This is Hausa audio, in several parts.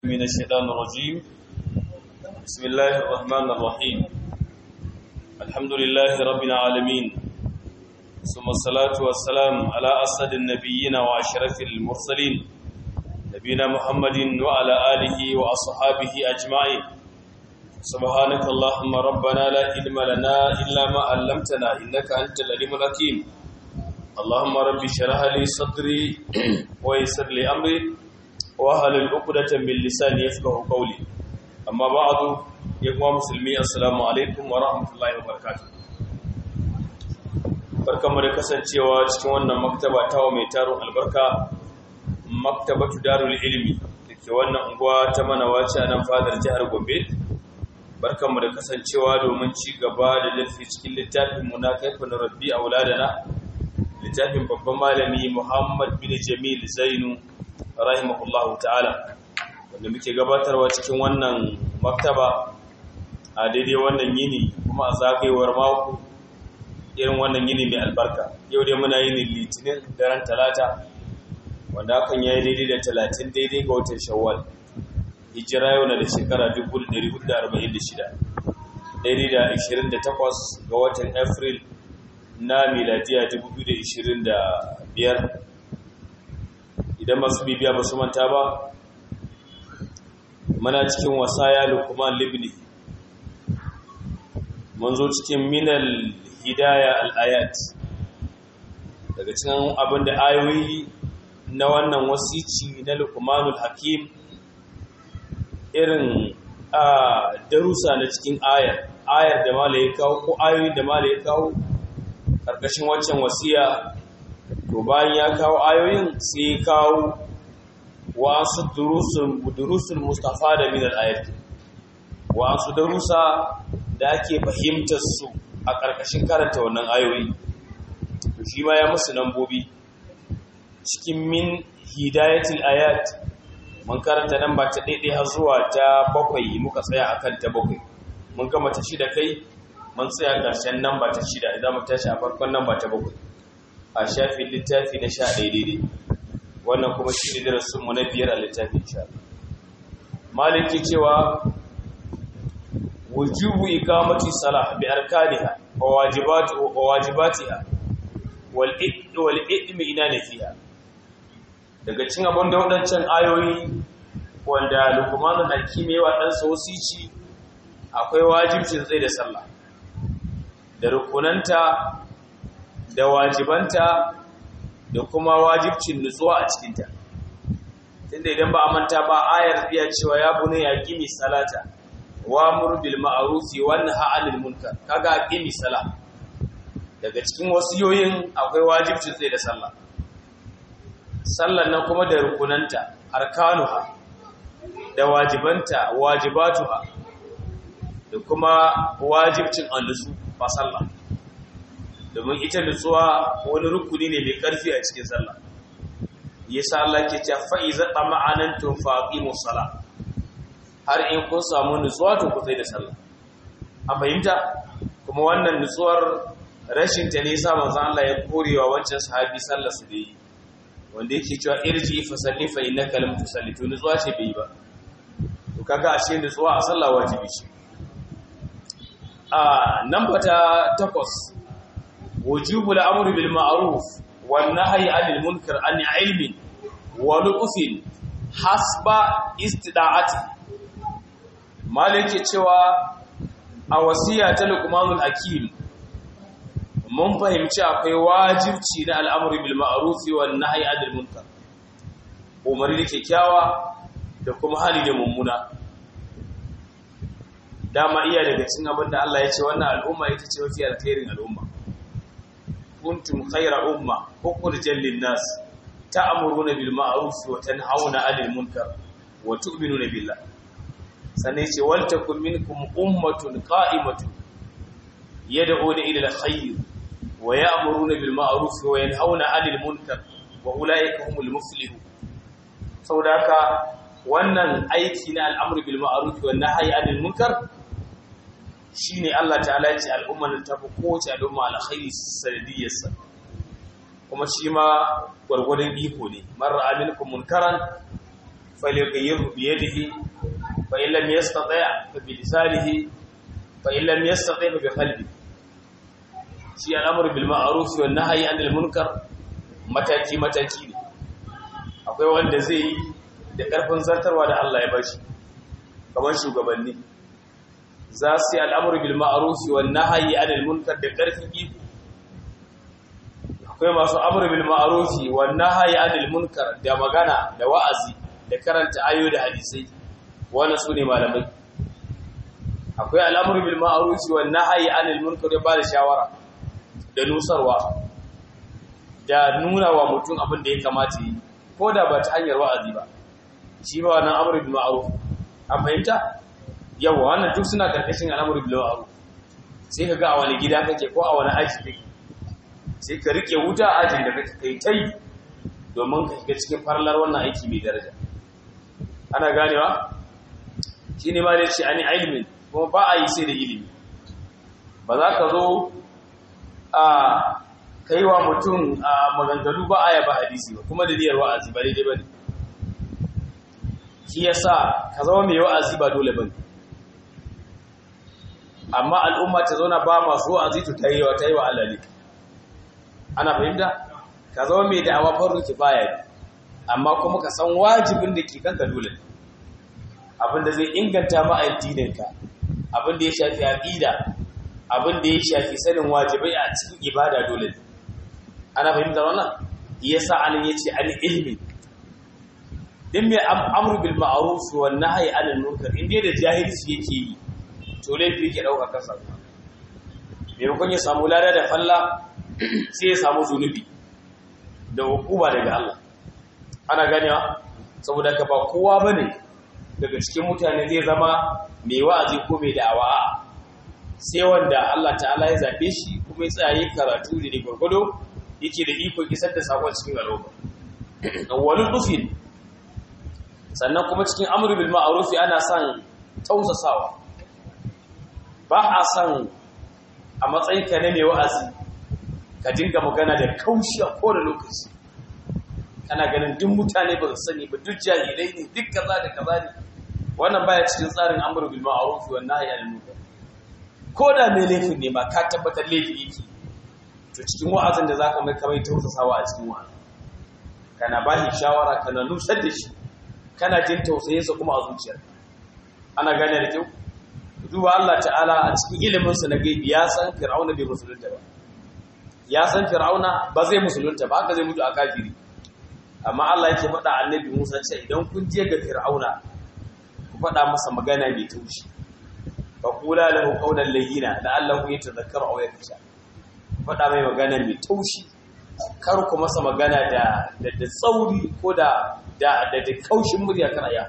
من الشيطان الرجيم بسم الله الرحمن الرحيم الحمد لله رب العالمين ثم الصلاة والسلام على أسد النبيين وأشرف المرسلين نبينا محمد وعلى آله وأصحابه أجمعين سبحانك اللهم ربنا لا علم لنا إلا ما علمتنا إنك أنت العليم الحكيم اللهم رب اشرح لي صدري ويسر لي أمري wahalul uqdatan min lisani yafqahu qawli amma ba'du ya kuma musulmi assalamu alaikum wa rahmatullahi wa barakatuh barkamu da kasancewa cikin wannan maktaba tawo mai taron albarka maktabatu darul ilmi dake wannan unguwa ta manawaci a nan fadar jihar Gombe barkamu da kasancewa domin ci gaba da darasi cikin littafin mu na kaifin rabbi auladana littafin babban malami Muhammad bin Jamil Zainu rahimahullahu ta'ala wanda muke gabatarwa cikin wannan maktaba a daidai wannan yini kuma a zagayewar mako irin wannan yini mai albarka yau dai muna yini litinin daren talata wanda hakan ya yi daidai da talatin daidai ga watan shawwal hijira yau na da shekara 1446 daidai da 28 ga watan april na miladiya 2025 idan masu bibiya ba su manta ba mana cikin wasaya lukman libni mun zo cikin minal hidaya al'ayat daga cikin abin da ayoyi na wannan wasici na lukmanul hakim irin a darussa na cikin ayar ayar da mala ya kawo ko ayoyi da mala ya kawo ƙarƙashin waccan wasiya to bayan ya kawo ayoyin sai ya kawo wasu durusun mustafa da minar ayat wasu darussa da ake fahimtar su a ƙarƙashin karanta wannan ayoyi to shi ma ya musu nambobi cikin min hidayatul ayat mun karanta nan ba ta daidai har zuwa ta bakwai muka tsaya akan ta bakwai mun gama ta shida kai mun tsaya ƙarshen nan ba ta shida idan mu tashi a farkon nan ba ta bakwai a shafin littafi na sha ɗaya daidai wannan kuma shi ne darasinmu na biyar a littafin sha maliki cewa wujubu ikamati salah bi arkaniha wa wajibatiha wal wal idmi ina nafiha daga cin abin da wadancan ayoyi wanda lukmanu na kimewa dan wasici akwai wajibcin tsaye da sallah da rukunanta da wajibanta da kuma wajibcin nutsuwa a cikinta tunda idan ba a manta ba ayar iya cewa ya bune ya gimi salata wa mur bil ma'rufi wa nahy 'anil munkar kaga gimi sala daga cikin wasiyoyin akwai wajibcin tsaye da sallah sallar nan kuma da rukunanta arkanuha da wajibanta wajibatuha da kuma wajibcin annusu ba sallah domin ita nutsuwa wani rukuni ne mai ƙarfi a cikin sallah yasa Allah ke cewa fa iza tama'anantum faqimus sala har in kun samu nutsuwa to ku sai da sallah a fahimta kuma wannan nutsuwar rashin ta ne yasa manzon Allah ya korewa wancan sahabi sallar su dai wanda yake cewa irji fa salli fa innaka lam tusalli to nutsuwa ce bai ba to kaga ashe nutsuwa a sallah wajibi ce a nan ta takwas وجوب الأمر بالمعروف والنهي عن المنكر عن علم ولطف حسب استداعته مالك cewa a wasiya ta Luqmanul Hakim mun fahimci akwai wajibci na al'amri bil ma'ruf wan nahyi 'anil munkar umari da kyakkyawa da kuma hali da mummuna dama iya daga cikin abin da Allah ya ce wannan al'umma ita ce mafi alkhairin al'umma kuntum khayra umma ukhrijat lin-nas ta'muruna bil ma'ruf wa tanhauna 'anil munkar wa tu'minuna billah sanai ce wal takum minkum ummatun qa'imatun yad'una ila al-khayr wa ya'muruna bil ma'ruf wa yanhauna 'anil munkar wa ulaika humul muflihun saboda haka wannan aiki na al'amru bil ma'ruf wa nahyi 'anil munkar shi ne Allah ta'ala ya ce al'ummar ta fi kowace al'umma alkhairi sanadiyyarsa kuma shi ma gwargwadon iko ne marar aminkun munkaran falyughayyirhu bi yadihi fa in lam yastati' fa bi lisanihi fa in lam yastati' fa bi qalbi shi al'amru bil ma'ruf wa nahyi 'anil munkar mataki mataki ne akwai wanda zai yi da karfin zartarwa da Allah ya bashi kamar shugabanni za su yi al'amru bil ma'ruf wa nahyi 'anil munkar da karfin iko akwai masu amru bil ma'ruf wa nahyi 'anil munkar da magana da wa'azi da karanta ayo da hadisai wannan su ne malamai akwai al'amru bil ma'ruf wa nahyi 'anil munkar da ba da shawara da nusarwa da nuna wa mutum abin da ya kamata yi ko da ba ta hanyar wa'azi ba shi ba wannan amru bil ma'ruf an fahimta yawa wannan duk suna karkashin al'amru bil ma'ruf sai ka ga a wani gida kake ko a wani aji kake sai ka rike wuta a ajin da kake kai tai domin ka shiga cikin farlar wannan aiki mai daraja ana ganewa shi ne ma da ce ani ilimin kuma ba a yi sai da ilimi ba za ka zo a kai wa mutum a maganganu ba a yaba hadisi ba kuma da niyyar wa'azi ba daidai ba ne shi ya sa ka zama mai wa'azi ba dole ba ne amma al'umma ta zauna ba masu wa'azi to ta yi wa ta yi wa Allah ne ana fahimta ka zama mai da'awa faru kifaya ne amma kuma ka san wajibin da ke kanka dole abin da zai inganta ma addininka abin da ya shafi aqida abin da ya shafi sanin wajibai a cikin ibada dole ana fahimtar wannan yasa anan yace an ilmi din mai amru bil ma'ruf wa nahyi anil munkar inda da jahilci yake yi to laifi yake dauka kansa maimakon ya samu lada da falla sai ya samu zunubi da hukuma daga Allah ana ganewa saboda ka ba kowa bane daga cikin mutane zai zama mai wa'azi ko mai da'awa sai wanda Allah ta'ala ya zabe shi kuma ya tsaya karatu da gurgudo yake da iko isar da sakon cikin al'umma awwalul dufin sannan kuma cikin amru bil ma'ruf ana son tausasawa ba a son a matsayin ka ne mai wa'azi ka dinga magana da kaushi a kowane lokaci kana ganin duk mutane ba su sani ba duk jahilai ne duk kaza da kaza ne wannan baya cikin tsarin amru bil ma'ruf wa nahyi anil munkar ko da mai laifin ne ma ka tabbatar laifi yake to cikin wa'azin da zaka mai kamar tausasawa a cikin wa'azi kana ba shi shawara kana nusar da shi kana jin tausayin sa kuma a zuciyar ana gane da kyau duba Allah ta'ala a cikin ilimin sa na gaibi ya san fir'auna bai musulunta ba ya san fir'auna ba zai musulunta ba haka zai mutu a kafiri amma Allah yake faɗa annabi Musa ce idan kun je ga fir'auna ku faɗa masa magana mai taushi fa qula lahu qawlan layyina la'allahu yatadhakkaru aw yakhsha faɗa mai magana mai taushi kar ku masa magana da da tsauri ko da da da kaushin murya kana ya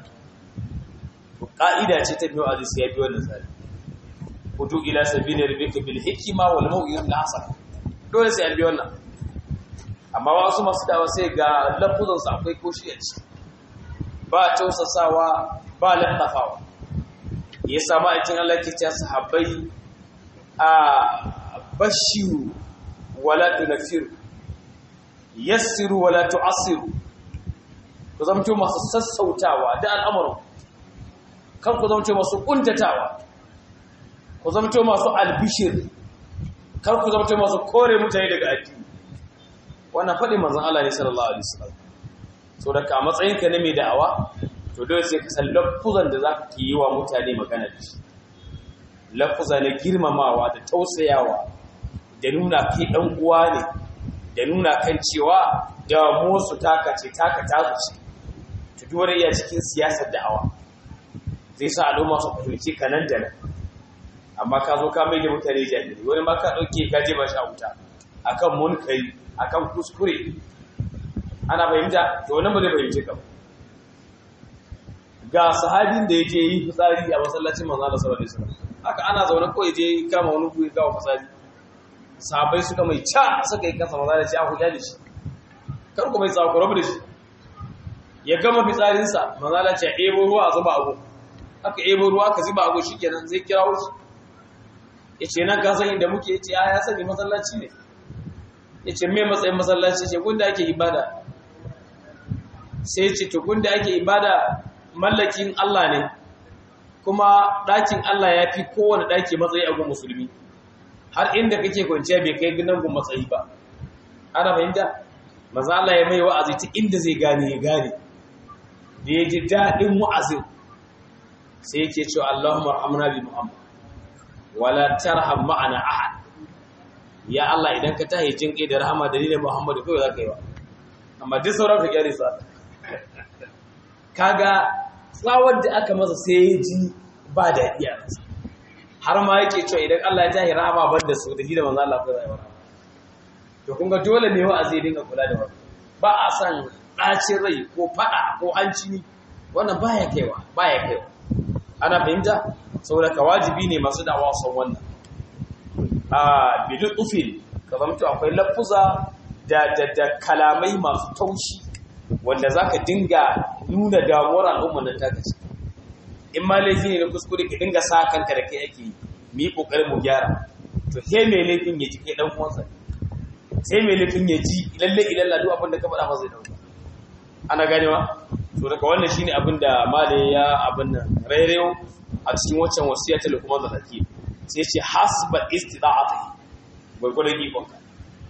to ka'ida ce ta biyo aziz ya bi wannan tsari hudu ila sabili rabbika bil hikma wal maw'izati hasan dole sai an bi wannan amma wasu masu dawa sai ga lafuzan su akwai koshi a ciki ba tausasawa ba lattafawa ya samu aikin Allah ke ce sahabbai a bashiru wala tunfiru yassiru wala tu'assiru ku zamto masu sassautawa da al'amuran kan ku zamto masu kuntatawa ku zamto masu albishir kan ku zamto masu kore mutane daga addini wannan faɗi manzon Allah ne sallallahu alaihi wasallam so da ka matsayin ka ne mai da'awa to dole sai ka san lafuzan da zaka yi wa mutane magana da shi lafuza na girmamawa da tausayawa da nuna kai dan uwa ne da nuna kan cewa damuwar su taka ce taka tasu ce to duk wani iya cikin siyasar da'awa zai sa al'umma su fahimci ka nan da nan amma ka zo ka mai da mutane jahili wani ma ka dauke ka je ba shi a wuta akan munkari akan kuskure ana fahimta to wannan ba zai fahimce ka ba ga sahabin da yaje yi fitsari a masallacin manzo Allah sallallahu alaihi wasallam haka ana zaune ko yaje kama wani guri ga fitsari sahabbai suka mai ca suka yi kasa manzo Allah ce a huja da shi kar ku mai tsawo rabu da shi ya gama fitsarin sa manzo Allah ce ebo ruwa a zuba abu haka ebo ruwa ka zuba abu shikenan zai kira wuce yace nan ka san inda muke yace ya sani masallaci ne yace me matsayin masallaci ce gunda ake ibada sai ce tukun da ake ibada mallakin Allah ne kuma ɗakin Allah ya fi kowane ɗaki matsayi a gun musulmi har inda kake kwanciya bai kai gidan gun matsayi ba ana fahimta maza Allah ya mai wa'azi ta inda zai gane ya gane da ya ji daɗin wa'azin sai yake cewa Allahumma rahamna bi Muhammad wala tarham ma'ana ahad ya Allah idan ka tahi jin kai da rahama dalilin Muhammad kai za ka yi wa amma duk sauran ka gyare su kaga tsawar da aka masa sai ya ji ba daɗi a ransa har ma yake cewa idan Allah ya tahi rahama ban da su da shi da manzo Allah kai zai wa to kun ga dole ne wa zai dinga kula da wannan ba a san ɗacin rai ko faɗa ko hanci wannan baya kaiwa baya kaiwa ana fahimta saboda ka wajibi ne masu da'awa son wannan a bidu ufil ka zamto akwai lafuza da da kalamai masu taushi wanda zaka dinga nuna damuwar al'ummar nan taka ce in ma laifi ne na kuskure ka dinga sa kanka da kai ake mu yi kokarin mu gyara to sai mai laifin ya ji kai dan uwansa sai mai laifin ya ji lalle ilalla duk abin da ka faɗa masa zai dauka ana ganewa to daga wannan shine abin da malai ya abin nan rairayo a cikin waccan wasiya ta kuma da zaki sai ce hasba istida'atihi gurgurdan ikon ka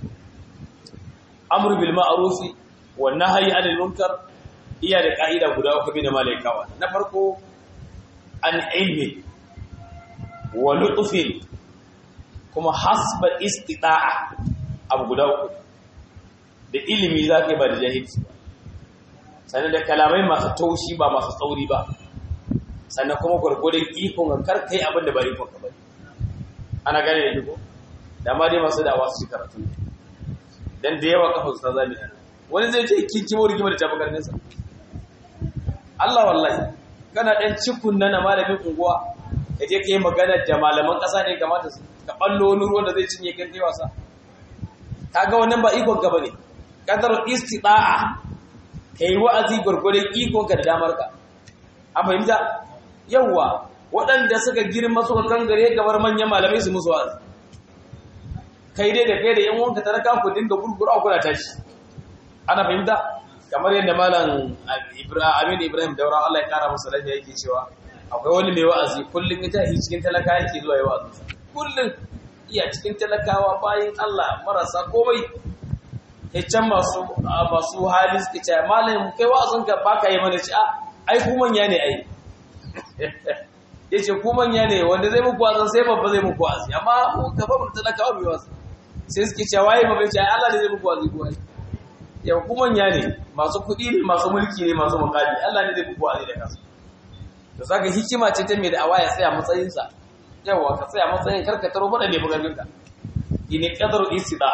amru bil ma'ruf wa nahyi 'anil munkar iya da ka'ida guda uku bin malaikawa na farko an ilmi wa lutfin kuma hasba istida'a abu guda uku da ilimi zaka ba da jahilci ba sannan da kalamai masu taushi ba masu tsauri ba sannan kuma gwargwadon ikon ga karkai abin da ba ikon ka bane ana gane da jiko da ma dai masu da wasu karatu dan da yawa kafa su ta zami wani zai ce kin kimo rigima da tafi karnin sa Allah wallahi kana dan cikun nan malamin unguwa ka je kai magana da malaman kasa ne kamata su ka ballo wani ruwan da zai cinye kan kai wasa kaga wannan ba ikon ka bane kadar istida'a ka yi wa'azi gwargwadon ikonka da damarka a fahimta yawwa waɗanda suka girma suka kangare gabar manyan malamai su musu wa'azi kai dai da kai da yan wanka taraka ku dinga gurgura kuna tashi ana fahimta kamar yadda malam Amin Ibrahim Daura Allah ya kara masa lafiya yake cewa akwai wani mai wa'azi kullum ita yi cikin talaka yake zuwa yi wa'azi kullum iya cikin talakawa bayan Allah marasa komai can masu masu hali suke ce malam kai wa'azin ka baka yi mana ci a ai ku manya ne ai yace ku manya ne wanda zai muku wa'azin sai babba zai muku wa'azi amma ka ba mu talakawa mai wa'azi sai suke ce waye babba ce ai Allah ne zai muku wa'azi ku ai yau ku manya ne masu kuɗi ne masu mulki ne masu makami Allah ne zai muku wa'azi da kansa to saka hikima ce ta mai da awaya tsaya matsayin sa yawa ka tsaya matsayin karka taro bada ne bugarin ka ine qadaru istida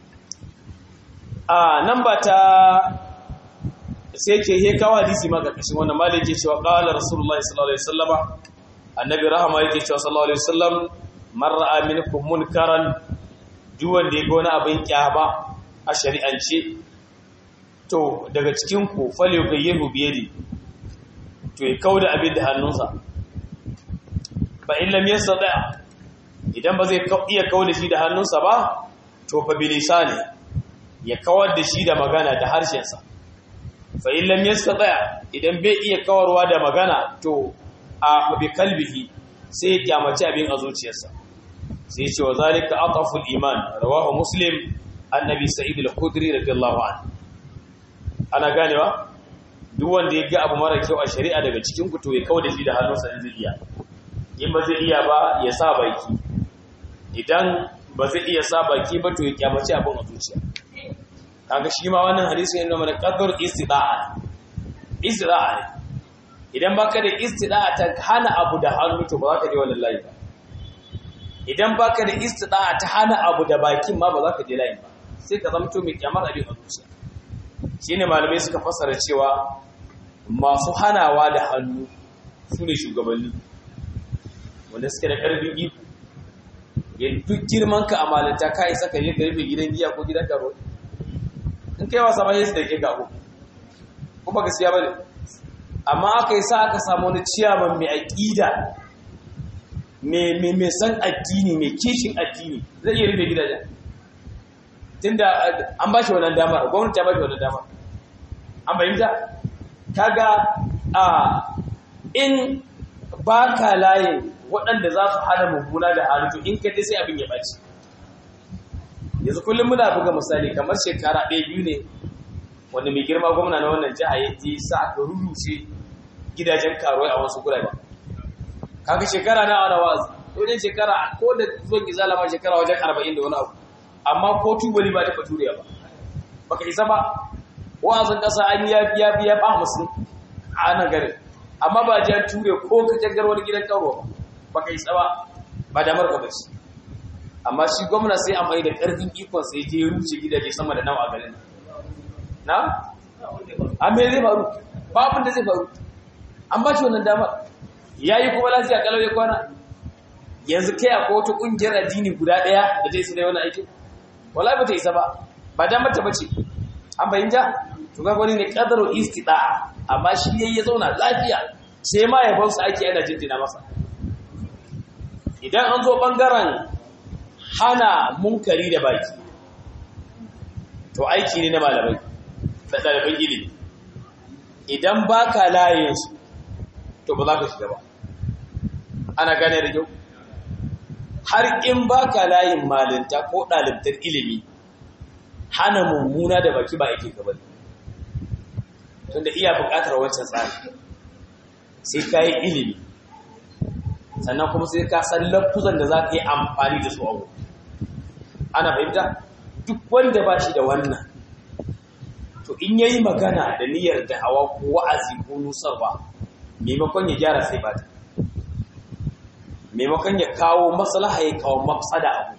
a nan ba ta sai ke he kawo hadisi ma karkashin wannan mali yake cewa qala rasulullahi sallallahu alaihi wasallama annabi rahama yake cewa sallallahu alaihi wasallam man ra'a minkum munkaran duk wanda ya ga wani abin kyama a shari'ance to daga cikin ku fal yughayyiru bi yadi to ya kauda abin da hannunsa fa in lam yastati idan ba zai iya kauda shi da hannunsa ba to fa bi lisani ya kawar da shi da magana da harshensa fa in lam yastati idan bai iya kawarwa da magana to a bi kalbihi sai ya kyamaci abin a zuciyarsa sai ce wa zalika aqaful iman rawahu muslim annabi sa'id al-khudri radiyallahu anhu ana ganewa duk wanda ya ga abu mara kyau a shari'a daga cikin ku to ya kawo da shi da hannunsa in zai iya in ba zai iya ba ya sa baki idan ba zai iya sa baki ba to ya kyamaci abin a zuciya kaga shi ma wannan hadisi yana mana qadar istida'a istida'a ne idan baka da istida'a ta hana abu da hannu to ba za ka je wannan layi ba idan baka da istida'a ta hana abu da bakin ma ba za ka je layin ba sai ka zamto mai kyamar abin a zuciya shine malamai suka fassara cewa masu hanawa da hannu su ne shugabanni wanda suke da ƙarfin iko yin duk girman ka a malinta ka isa ka je ka rufe gidan giya ko gidan karo in kai wasa ba su da ke gago kuma gaskiya ba ne amma aka yi sa aka samu wani ciyaman mai aƙida mai san addini mai kishin addini zai iya rufe gidajen tunda an ba shi wannan damar gwamnati ta ba shi wannan damar an fahimta kaga a in ba ka layin waɗanda za su hana mummuna da halittu in ka sai abin ya ɓaci yanzu kullum muna buga misali kamar shekara ɗaya biyu ne wanda mai girma gwamna na wannan jiha ya je sa aka rurrushe gidajen karuwai a wasu gurare kaga shekara na wani wazi wajen shekara ko da zuwan izala ma shekara wajen arba'in da wani abu amma ko tubali ba ta faturiya ba baka isa ba wa'azin ƙasa an ya biya biya ba musu a nan garin amma ba jan ture ko ka jangar wani gidan karo baka isa ba ba damar ka bace amma shi gwamna sai a mai da ƙarfin ikon sai je ruce gidaje sama da nawa a garin na? a me zai faru ba abin da zai faru an ba shi wannan damar ya yi kuma lafiya kalau ya kwana yanzu kai akwai wata ƙungiyar addini guda ɗaya da zai su da wani aikin wala ba ta isa ba ba damar ta bace an bayyanta to ga wani ne qadaru istida amma shi yayi ya zauna lafiya sai ma ya bausa ake yana jinjina masa idan an zo bangaren hana munkari da baki to aiki ne na malamai da ɗaliban ilimi idan baka layin su to ba za ka shiga ba ana gane da kyau har in baka layin malinta ko ɗalibtar ilimi hana mummuna da baki ba yake gaba tunda iya buƙatar wancan tsari sai ka yi ilimi sannan kuma sai ka san lafuzan da za ka yi amfani da su abu ana fahimta duk wanda ba shi da wannan to in yayi magana da niyyar da'awa ko wa'azi ko nusarwa maimakon ya gyara sai bata maimakon ya kawo maslaha ya kawo mafsada abu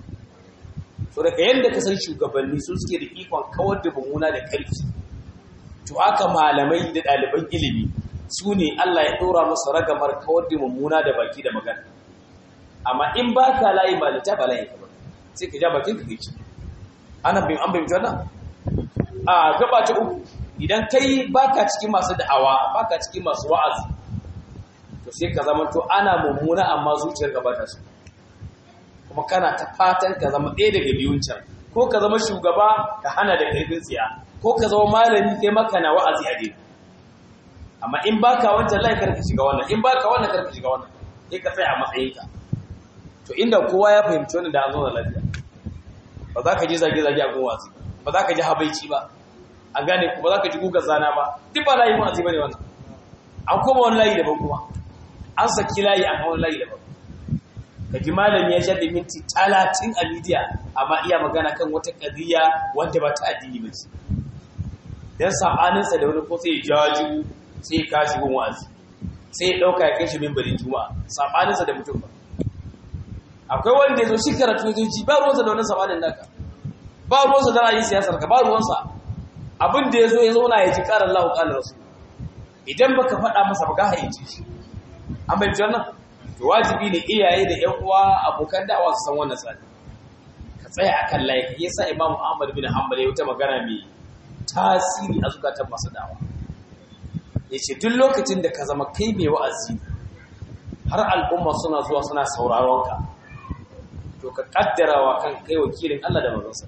so daga yadda ka san shugabanni su suke da ikon kawar da mummuna da ƙarfi to haka malamai da ɗaliban ilimi su ne Allah ya ɗora musu ragamar kawar da mummuna da baki da magana amma in ba ka layi ba da ta ba layi ka ba sai ka ja bakin ka kai ana bin an bayyana wannan a gaba ta uku idan kai baka cikin masu da'awa baka cikin masu wa'azi to sai ka zama to ana mummuna amma zuciyar ka ba ta so kuma kana ta fatan ka zama ɗaya daga biyun can ko ka zama shugaba ka hana da ƙarfin tsiya ko ka zama malami kai maka na wa'azi a dai amma in baka wancan lai karka shiga wannan in baka wannan karka shiga wannan sai ka tsaya a matsayinka to inda kowa ya fahimci wannan da an zo da lafiya ba za ka ji zage-zage a gun wa'azi ba za ka ji habaici ba an gane ku ba za ka ji gugar zana ba duk ba layi wa'azi ba ne wannan an koma wani layi daban kuma an saki layi an wani layi daban ka ji malami ya shaɗe minti talatin a midiya amma iya magana kan wata ƙadiyya wanda ba ta addini ba ce don saɓaninsa da wani ko sai ya jaju sai ya kashi gun wa'azi sai ya ɗauka ya kai shi mimbarin juma'a saɓaninsa da mutum ba akwai wanda ya zo shi karatu ya ji ba ruwansa da wani saɓanin naka ba ruwansa da ra'ayin siyasar ka ba ruwansa abin da ya zo ya zauna ya ji ƙarar lahu ƙalar rasu idan baka faɗa masa ba ka hayyace shi an bai wannan to wajibi ne iyaye da ƴan uwa abokan da'awa su san wannan tsari ka tsaya akan layi yasa imam ahmad bin hanbal ya wata magana mai tasiri a zukatan masu da'awa yace duk lokacin da ka zama kai mai wa'azi har al'umma suna zuwa suna sauraron ka to ka kaddarawa kan kai wakilin Allah da manzonsa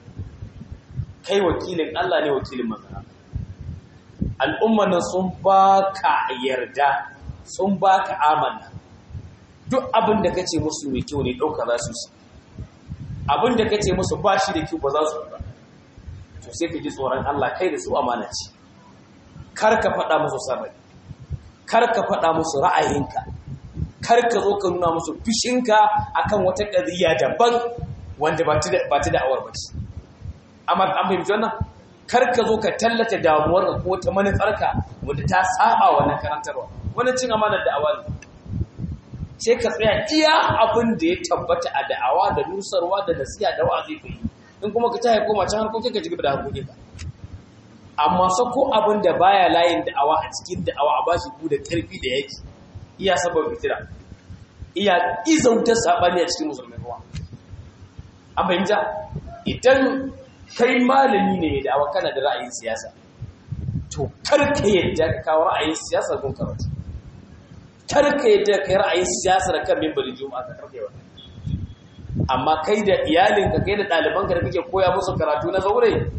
kai wakilin Allah ne wakilin manzon al'umma nan sun baka yarda sun baka amana duk abin da kace musu mai kyau ne dauka za su su abin da kace musu ba shi da kyau ba za su ba to sai ka ji tsoron Allah kai da su amana ce kar ka faɗa musu sabari kar ka faɗa musu ra'ayinka kar ka zo ka nuna musu fishinka akan wata ƙadiyya daban wanda ba ta da'awar ba ce amma an fahimci wannan kar ka zo ka tallata damuwar ko ta manufarka wanda ta saba wannan karantarwa wannan cin amanar da'awa ne sai ka tsaya iya abin da ya tabbata a da'awa da nusarwa da nasiha da wa'azi ka yi in kuma ka tahi koma can harkokin ka cigaba da harkokin ka amma sako abin da baya layin da'awa a cikin da'awa a bashi ku da karfi da yake iya sabon fitira iya izauta sabani a cikin musulmai kuwa an fahimta idan kai malami ne da awa kana da ra'ayin siyasa to karka yadda ka kawo ra'ayin siyasa gun karatu karka yadda ka yi ra'ayin siyasa da kan mimbarin juma'a ka karka yawa amma kai da iyalinka kai da ɗalibanka da kake koya musu karatu na zaure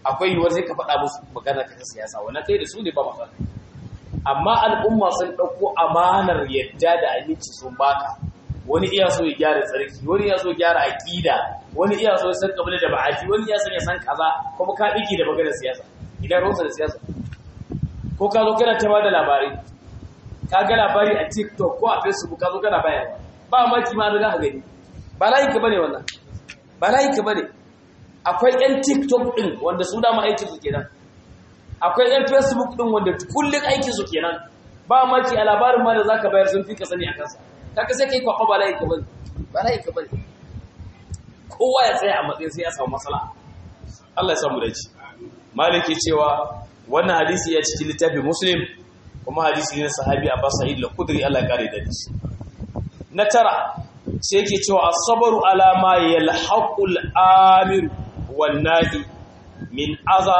akwai yiwuwar sai ka faɗa musu magana ka ta siyasa wannan kai da su ne ba matsala amma al'umma sun ɗauko amanar yadda da aminci sun baka wani iya so ya gyara tsarki wani iya so ya gyara aƙida wani iya so ya san kabila da ba'aji wani iya so ya san kaza kuma ka ɗige da maganar siyasa idan ruwansa da siyasa ko ka zo kana ta da labarai ka ga labari a tiktok ko a facebook ka zo kana bayarwa ba maki ma da ka gani ba layin ka bane wannan ba layin ka bane akwai yan tiktok din wanda su dama aikin su kenan akwai yan facebook din wanda kullun aikin su kenan ba maki a labarin ma da zaka bayar sun fi ka sani a kansa kaga sai kai kwakwa ba layin ka bane ba layin ka bane kowa ya tsaya a matsayin sai ya samu matsala Allah ya samu dace maliki cewa wannan hadisi ya cikin littafin muslim kuma hadisi ne sahabi Abbas Sa'id al-Khudri Allah ya kare da shi na tara sai yake cewa as-sabru ala ma yalhaqul amir wan nahi min aza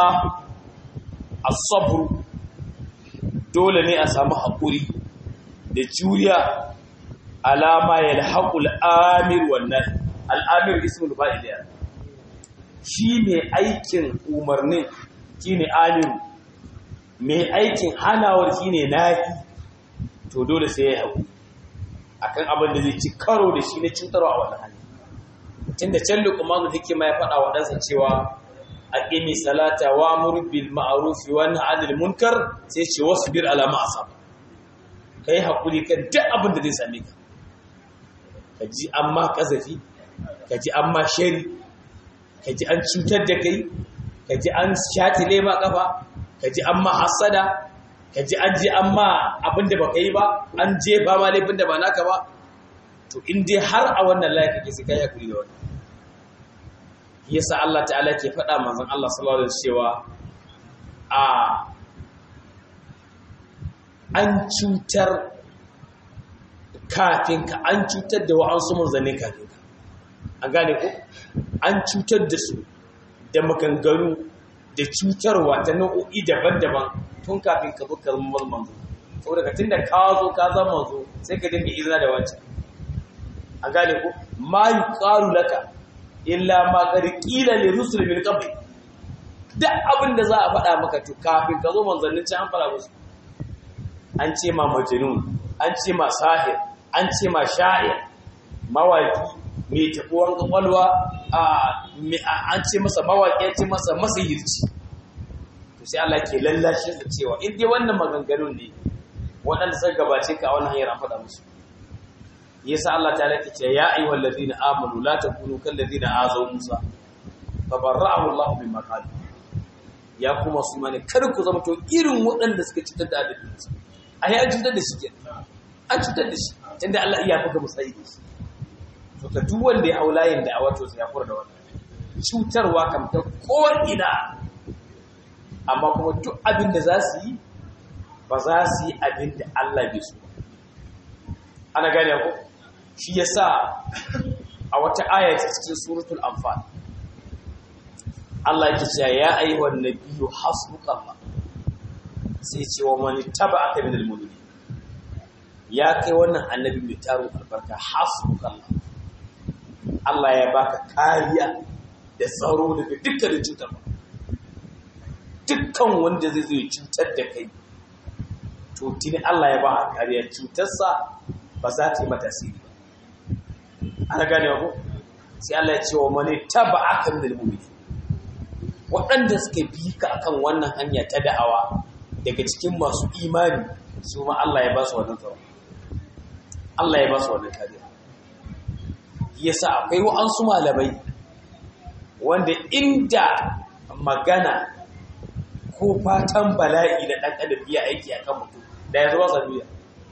as-sabr dole ne a samu hakuri da juriya ala ma yalhaqul amir wan nahi al-amir ismul fa'il ya shi ne aikin umarnin shine amiru mai aikin hanawar shi ne nahi to dole sai ya hagu akan abin da zai ci karo da shi na cutarwa a wani hali tun da can lukumanu hikima ya faɗa waɗansa cewa a ƙimi salata wa murbil ma'arufi wani anil munkar sai ce wasu bir alama a samu ka yi haƙuri kan duk abin da zai same ka ka ji an ma ƙazafi ka ji an ma shari ka ji an cutar da kai ka ji an shatile ma ƙafa ka ji an ma hasada ka ji an ji an ma abin da baka yi ba an jefa ma laifin da ba naka ba to in dai har a wannan layi kake sai kai hakuri da wannan yasa Allah ta'ala ke faɗa manzon Allah sallallahu alaihi cewa a an cutar kafin ka an cutar da wa'ansu manzanni kafin ka an gane ko an cutar da su da maganganu da cutarwa ta nau'o'i daban-daban tun kafin ka zo ka zama manzo saboda ka tunda ka zo ka zama manzo sai ka dinga izina da wancan a gane ko ma yuqalu laka illa ma qad qila li rusul min qabl duk abin da za a faɗa maka to kafin ka zo manzannin ci an fara musu an ce ma majnun an ce ma sahir an ce ma sha'ir mawaki mai tabuwan kwakwalwa an ce masa mawaƙi ce masa masihirci to sai Allah ke lallashe da cewa in dai wannan maganganun ne waɗanda suka gabace ka a wannan hanyar an faɗa musu yasa Allah ta lake ce ya ayyuhal ladina amanu la takunu kal ladina azaw Musa fa barra'ahu Allah mimma qalu ya kuma su mane kar ku zama to irin waɗanda suka cutar da adabi a yi an cutar da shi kenan an cutar da shi tunda Allah iya buga musayi da shi to ka duk wanda ya haula yin da'awa to sai ya fura da wannan cutarwa kam ta ko'ina amma kuma duk abin da za su yi ba za su yi abin da Allah bai so ana gane ko shi yasa a wata aya ta cikin suratul anfal Allah yake cewa ya ayyuhan nabiyyu hasbukallah sai ce wa man taba'aka minal mu'minin ya kai wannan annabi mai tarin albarka hasbukallah Allah ya baka kariya da tsaro daga dukkanin cutar ba dukkan wanda zai zo cutar da kai to tuni Allah ya baka kariya cutarsa ba za ta yi mata tasiri ba ana gane ko sai Allah ya ce wa mani taba'aka minal mu'minin waɗanda suka bi ka akan wannan hanya ta da'awa daga cikin masu imani su ma Allah ya ba su wannan tsaro Allah ya ba su wannan kariya yasa akwai wa'ansu malamai wanda inda magana ko fatan bala'i da ɗan adam iya aiki a kan mutum da yanzu ba sa duniya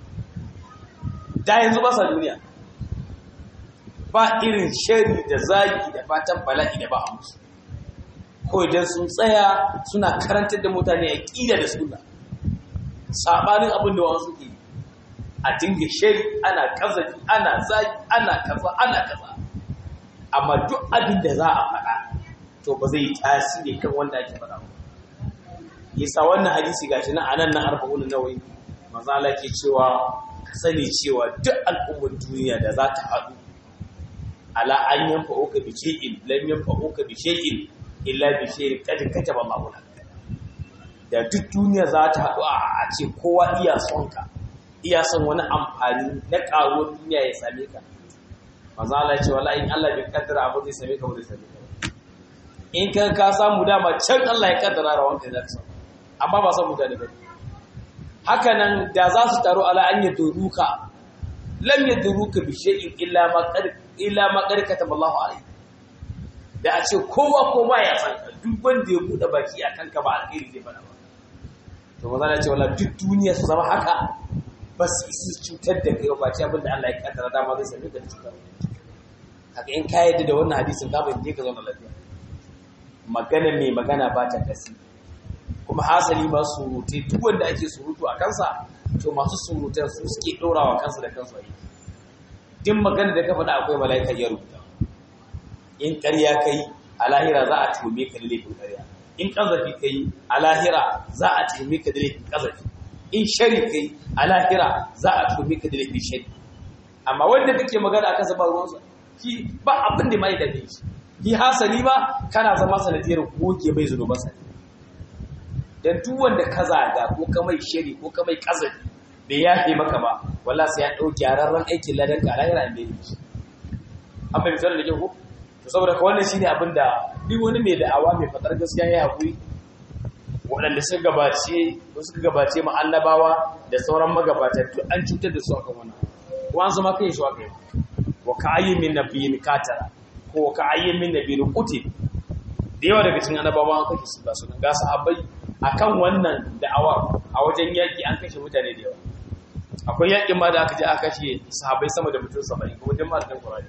da yanzu ba sa duniya ba irin shari da zagi da fatan bala'i da ba a musu ko idan sun tsaya suna karantar da mutane a ƙida da suna saɓanin abin da wasu ke a dinga shari ana kazafi ana zagi ana kaza ana kaza amma duk abin da za a faɗa to ba zai yi tasiri kan wanda ake faɗa ba yasa wannan hadisi gashi nan anan nan arba'un nawawi manzo Allah ke cewa ka sani cewa duk al'ummar duniya da za ta haɗu ala an yanfa uka bi shay'in lam yanfa uka bi shay'in illa bi shay'in qad kataba Allahu lak da duk duniya za ta haɗu a ce kowa iya son ka iya son wani amfani na ƙaruwar duniya ya same ka manzo Allah ya ce wallahi in Allah bai kaddara abu zai same ka ba zai same ka in ka ka samu dama can Allah ya kaddara rawanka za ka samu amma ba san mutane ba haka nan da za su taru ala an yaduruka lam yaduruka bi shay'in illa ma qad illa ma qad kataba Allahu alayhi da a ce kowa kowa ya san ka duk wanda ya bude baki a kanka ba alheri zai fada ba to maza na ce wala duk duniya su zama haka ba su isi cutar da kai ba ce abinda Allah ya kaddara dama zai same ka da cutar haka in ka yadda da wannan hadisin ka bai je ka zauna lafiya magana mai magana ba ta kasi kuma hasali ma surutai duk wanda ake surutu a kansa to masu surutan su suke ɗorawa kansu da kansu a yi duk magana da ka faɗa akwai mala'ika ya rubuta in ƙarya kai a lahira za a tuhume ka da laifin ƙarya in ƙazafi kai a lahira za a tuhume ka da laifin ƙazafi in shari kai a lahira za a tuhume ka da laifin shari amma wanda kake magana akan sa ba ruwansa ki ba abin da mai da shi yi hasali ba kana zama sanadiyar goge mai zunuban sa dan duk wanda ka zaga ko ka mai shiri ko ka mai kazafi bai yafe maka ba wallahi sai ya dau gyararren aikin ladan ka lahira ne shi an bai misali da kyau to saboda ka wannan shine abin da duk wani mai da'awa mai fatar gaskiya ya hakuri waɗanda suka gabace suka gabace mu annabawa da sauran magabata duk an cutar da su akan wannan ko an zama kai su akai wa ka'ayyin min nabiyyin katara ko ka ayyin min nabiyin qutil da yawa daga cikin annabawa an kashe su ba su ga sahabbai akan wannan da'awar a wajen yaki an kashe mutane da yawa akwai yakin ma da aka je aka kashe sahabbai sama da mutum 70 ko wajen malamin Qur'ani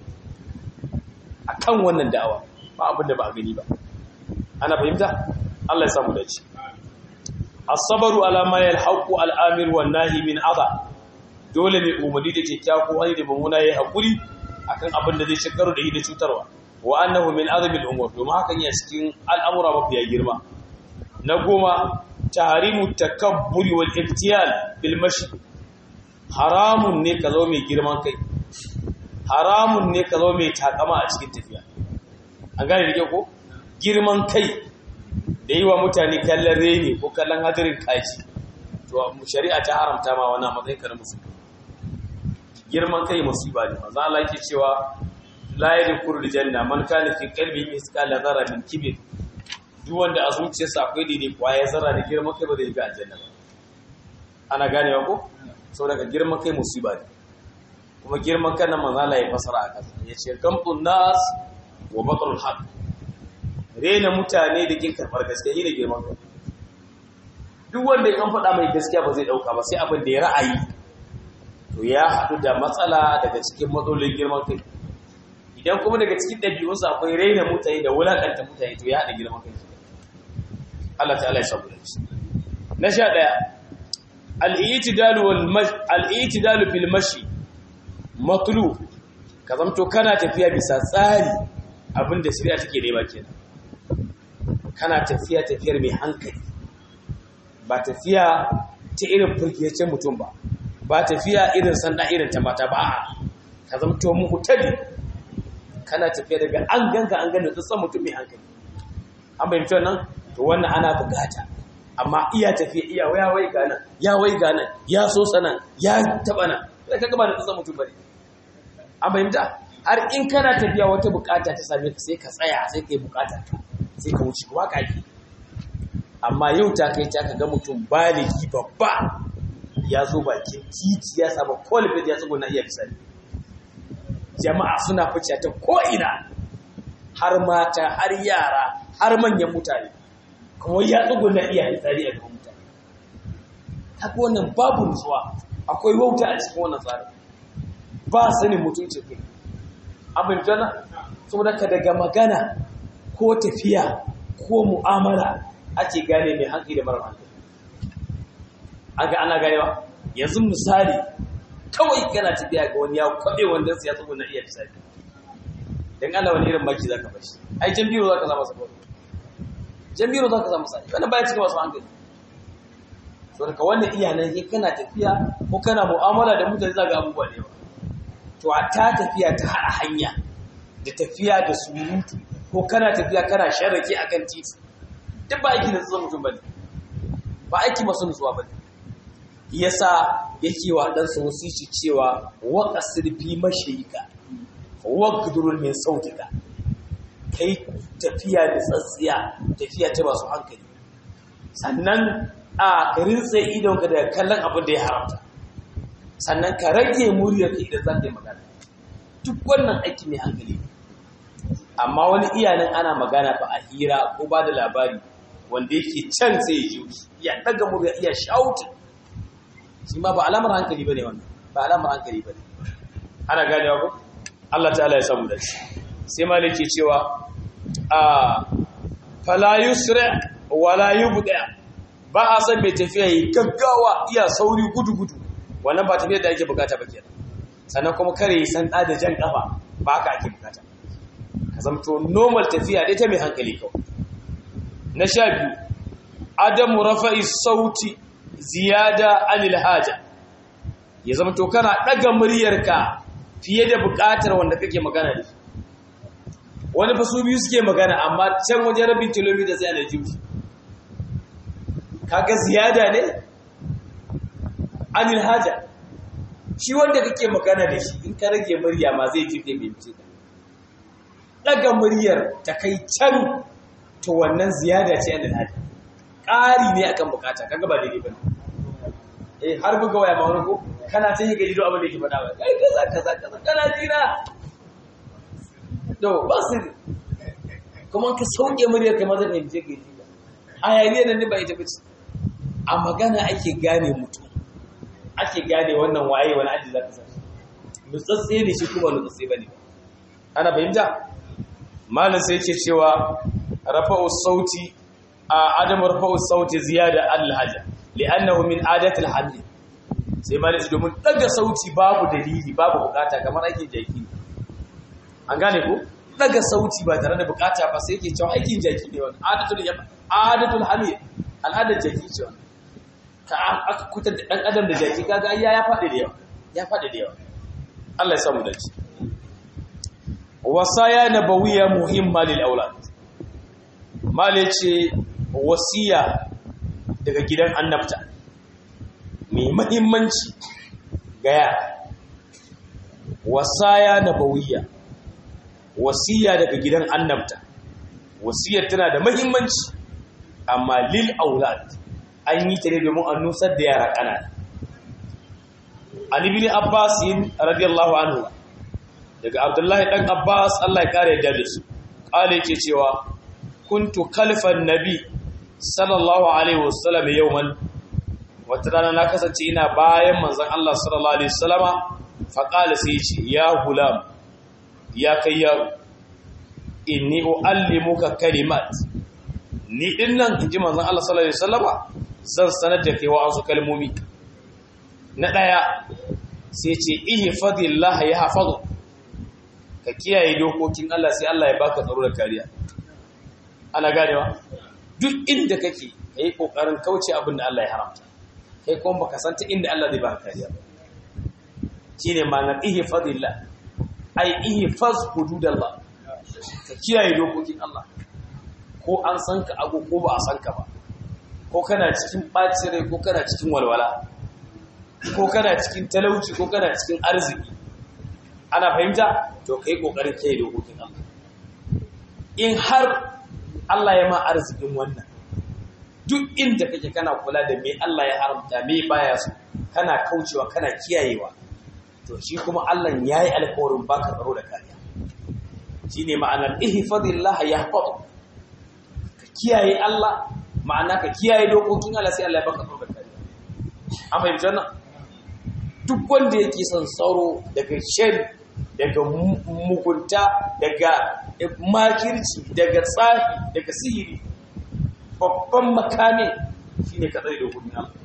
akan wannan da'awa ba abin da ba a gani ba ana fahimta Allah ya samu dace as-sabru ala ma yalhaqu al-amir wan nahi min adha dole ne umarni da kyakkyawa ko hali da mamuna yayi hakuri akan abin da zai shekaru da yi da cutarwa wa annahu min azmi al-umur domin hakan ya cikin al'amura mafiya girma na goma tahrimu takabburi wal ibtiyal bil mashi haramun ne ka zo mai girman kai haramun ne ka zo mai takama a cikin tafiya an gane da ko girman kai da yi wa mutane kallon reni ko kallon hadirin kaji to shari'a ta haramta ma wani matsayin ka na musulmi girman kai musiba ne manzo Allah yake cewa la yadkhulu janna man kana fi qalbihi mithqala dharra min kibr duk wanda a zuciyarsa akwai daidai kwaye zarra da girman kai ba zai ga aljanna ba ana ganewa ko saboda girman kai musiba ne kuma girman kan manzo Allah ya fasara a kasa yace gamtun nas wa batrul haq rena mutane da kin karbar gaskiya ne girman kai duk wanda ya kan faɗa mai gaskiya ba zai dauka ba sai abin da ya ra'ayi to ya haɗu da matsala daga cikin matsalolin girman kai idan kuma daga cikin ɗabi'unsa akwai raina mutane da wulaƙanta mutane to ya haɗa girman kai Allah ta'ala ya sabu da shi na sha ɗaya al'itidalu fil mashi matulu ka zamto kana tafiya bisa tsari abinda shirya take nema kenan kana tafiya tafiyar mai hankali ba tafiya ta irin firgiyacin mutum ba ba tafiya irin sanda irin ta mata ba ka zamto muku tabi kana tafiya daga an ganka an gani tsatsan mutum mai hankali an bayyanta nan to wannan ana bukata amma iya tafiya iya ya wai ganan ya wai ganan ya so sanan ya taba nan sai ka gaba da tsatsan mutum bane an bayyanta har in kana tafiya wata bukata ta same ka sai ka tsaya sai ka yi bukata sai ka wuce kuma ka yi amma yau ta kai ta ka ga mutum baligi babba ya zo bakin titi ya saba kwalibin ya tsuguna iya bisani jama'a suna fice ta ko'ina har mata har yara har manyan mutane kuma ya tsuguna iya bisani a gaban mutane haka wannan babu nutsuwa akwai wauta a cikin wannan tsarin ba sanin mutunci kai abin jana saboda ka daga magana ko tafiya ko mu'amala ake gane mai hankali da mara hankali aga ana ganewa yanzu misali kawai kana tafiya ga wani ya kwabe wanda sai ya tsugo na iya misali dan Allah wani irin maki zaka bashi ai jan biro zaka samu sabo jan biro zaka samu sai wannan baya cikin wasu hankali to daga wannan iyanan ke kana tafiya ko kana mu'amala da mutane zaka abubuwa da yawa to a ta tafiya ta hada hanya da tafiya da surutu ko kana tafiya kana sharrake akan titi duk ba aiki nutsuwa mutum bane ba aiki masu nutsuwa bane yasa yake wa dan su wasici cewa wa qasir fi mashayika wa qudrul min sautika kai tafiya da tsatsiya tafiya ta masu hankali sannan a rintse idonka daga kallon abin da ya haramta sannan ka rage muryarka idan za ka yi magana duk wannan aiki mai hankali amma wani iyanin ana magana ba a hira ko ba da labari wanda yake can sai ya ji ya daga murya iya shautin shi ma ba alamar hankali bane wannan ba alamar hankali bane ana ganewa ko Allah ta'ala ya samu da shi sai malik ke cewa a fala yusra wala yubda ba a san mai tafiya yi gaggawa iya sauri gudu gudu wannan ba tafiyar da ake bukata ba kenan sannan kuma kare yi san da jan kafa ba haka ake bukata ka zamto normal tafiya dai ta mai hankali kawai na sha biyu adamu rafa'i sauti ziyada anil haja ya zamto kana daga muryarka fiye da bukatar wanda kake magana da shi wani fa su biyu suke magana amma can wajen rabin kilomita sai ana jiwu kaga ziyada ne anil haja shi wanda kake magana da shi in ka rage murya ma zai ji da binci daga muryar ta kai can to wannan ziyada ce anil haja ƙari ne akan bukata kaga ba daidai bane eh har buga waya ma wani ko kana ta yi gaji do abin da yake faɗa ba kai kaza kaza kaza kana jira to ba su kuma ka sauke muryar kamar zai fahimce ka yi ba hayaniyar nan ne ba ita bace a magana ake gane mutum ake gane wannan waye wani aji za ka sa nutsatse ne shi kuma nutsatse ba ne ana fahimta malam sai yake cewa rafa'u sauti a adam rafa'u sauti ziyada al-haja li'annahu min adati al-hamd sai malam sai domin daga sauti babu dalili babu bukata kamar aikin jaki an gane ko daga sauti ba tare da bukata ba sai yake cewa aikin jaki ne wannan adatul adatul hamid al'adar jaki ce wannan ka aka kutar da ɗan adam da jaki kaga ya ya faɗi da yawa ya faɗi da yawa Allah ya samu dace wasaya nabawiyya muhimma lil aulad male ce wasiya daga gidan annabta mai muhimmanci ga yara wasaya nabawiyya wasiya daga gidan annabta wasiyar tana da muhimmanci amma lil aulad an yi ta ne domin an nusar da yara ƙanana. Ali bin Abbas yin radiyallahu anhu daga Abdullahi ɗan Abbas Allah ya kare da su ƙala yake cewa kuntu kalfan nabi sallallahu alaihi wasallam yawman wata rana na kasance ina bayan manzon Allah sallallahu alaihi wasallama fa qala sai ce ya gulam ya kai yaro inni uallimuka kalimat ni dinnan inji manzon Allah sallallahu alaihi wasallama zan sanar da kai wa'ansu kalmomi na ɗaya sai ce ihe fadillah ya hafazu ka kiyaye dokokin Allah sai Allah ya baka tsaro da kariya ana ganewa duk inda kake kai kokarin kauce abin da Allah ya haramta kai kuma baka san ta inda Allah zai baka kariya shine ma'anar ihe fadillah ai ihe faz hududallah ka kiyaye dokokin Allah ko an san ka ago ko ba a san ka ba ko kana cikin ɓacin rai ko kana cikin walwala ko kana cikin talauci ko kana cikin arziki ana fahimta to kai kokarin kai dokokin Allah in har Allah ya ma arzikin wannan duk inda kake kana kula da me Allah ya haramta me baya so kana kaucewa kana kiyayewa to shi kuma Allah yayi alƙawarin baka tsaro da kariya shine ma'anar ihfazillah yahfaz ka kiyaye Allah ma'ana ka kiyaye dokokin Allah sai Allah ya baka tsaro da kariya an fahimci wannan duk wanda yake son tsaro daga shari daga mugunta daga makirci daga tsafi daga sihiri babban makamin shine ka tsare dokokin Allah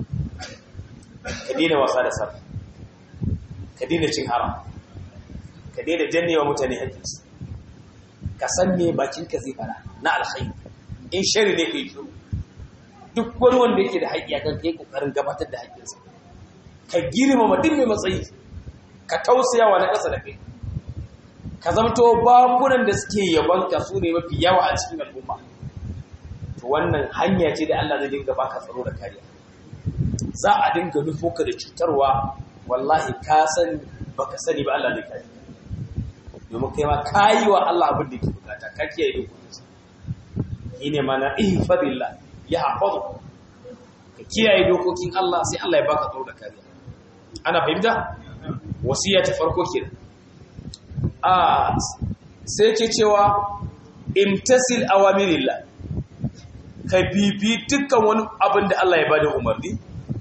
ka daina wasa da sarfi ka daina cin haram ka daina jannewa mutane haƙƙinsu ka san me bakinka zai fara na alkhairi in shari ne kai shiru duk wani wanda yake da haƙƙi akan kai kokarin gabatar da haƙƙinsa ka girmama duk mai matsayi ka tausaya wa na ƙasa da kai ka zamto bakunan da suke yabanka su ne mafi yawa a cikin al'umma to wannan hanya ce da Allah zai dinga baka tsaro da kariya za a dinga nufo ka da cutarwa wallahi ka sani baka sani ba Allah zai kare domin kai ma kayi wa Allah abin da ke bukata ka kiyaye dokokinsa shine mana ihfadillah ya hafazu ka kiyaye dokokin Allah sai Allah ya baka tsaro da kariya ana fahimta wasiya ta farko kenan a sai ke cewa imtasil awamirillah ka bibi dukkan wani abin da Allah ya bada umarni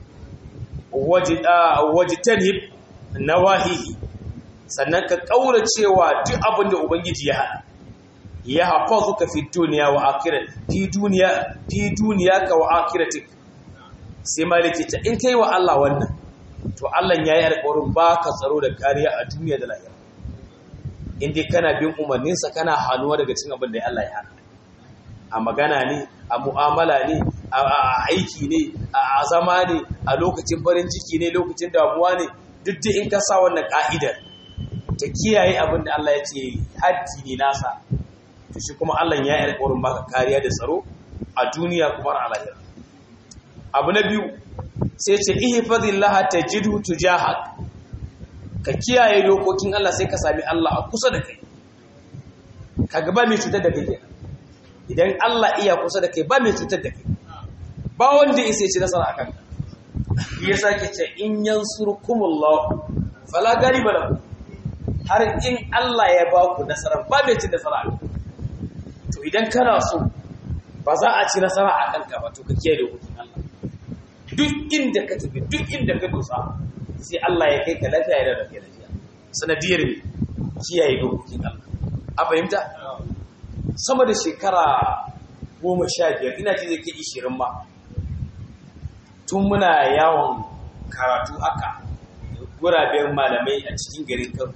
wajitanib nawahihi sannan ka kaura cewa duk abin da ubangiji ya hana ya hafazuka fi duniya wa akhirat fi duniya fi duniyaka wa akhiratik sai maliki ta in kai wa Allah wannan to Allah yayi alƙawarin baka tsaro da kariya a duniya da lahira in dai kana bin umarninsa kana hannuwa daga cikin abin da Allah ya hana a magana ne a mu'amala ne a aiki ne a zama ne a lokacin farin ciki ne lokacin damuwa ne duk da in ka sa wannan ka'idar ta kiyaye abin da Allah ya ce haddi ne nasa to shi kuma Allah ya yi alƙawarin baka kariya da tsaro a duniya kuma a lahira abu na biyu sai ce ihfazillah tajidu tujahak ka kiyaye dokokin Allah sai ka sami Allah a kusa da kai kaga ba mai cutar da kai kenan idan Allah iya kusa da kai ba mai cutar da kai ba wanda ya ci nasara akan ka ya sake ce in yansurkumullah fala galiba lakum har in Allah ya ba ku nasara ba mai cin nasara akan to idan kana so ba za a ci nasara akan ka ba to ka kiyaye dokokin Allah duk inda ka tafi duk inda ka dosa sai Allah ya kai ka lafiya ya da kai lafiya sanadiyar kiyaye dokokin Allah a fahimta sama da shekara goma sha biyar ina ji zai kai ishirin ma tun muna yawon karatu haka guraben malamai a cikin garin kano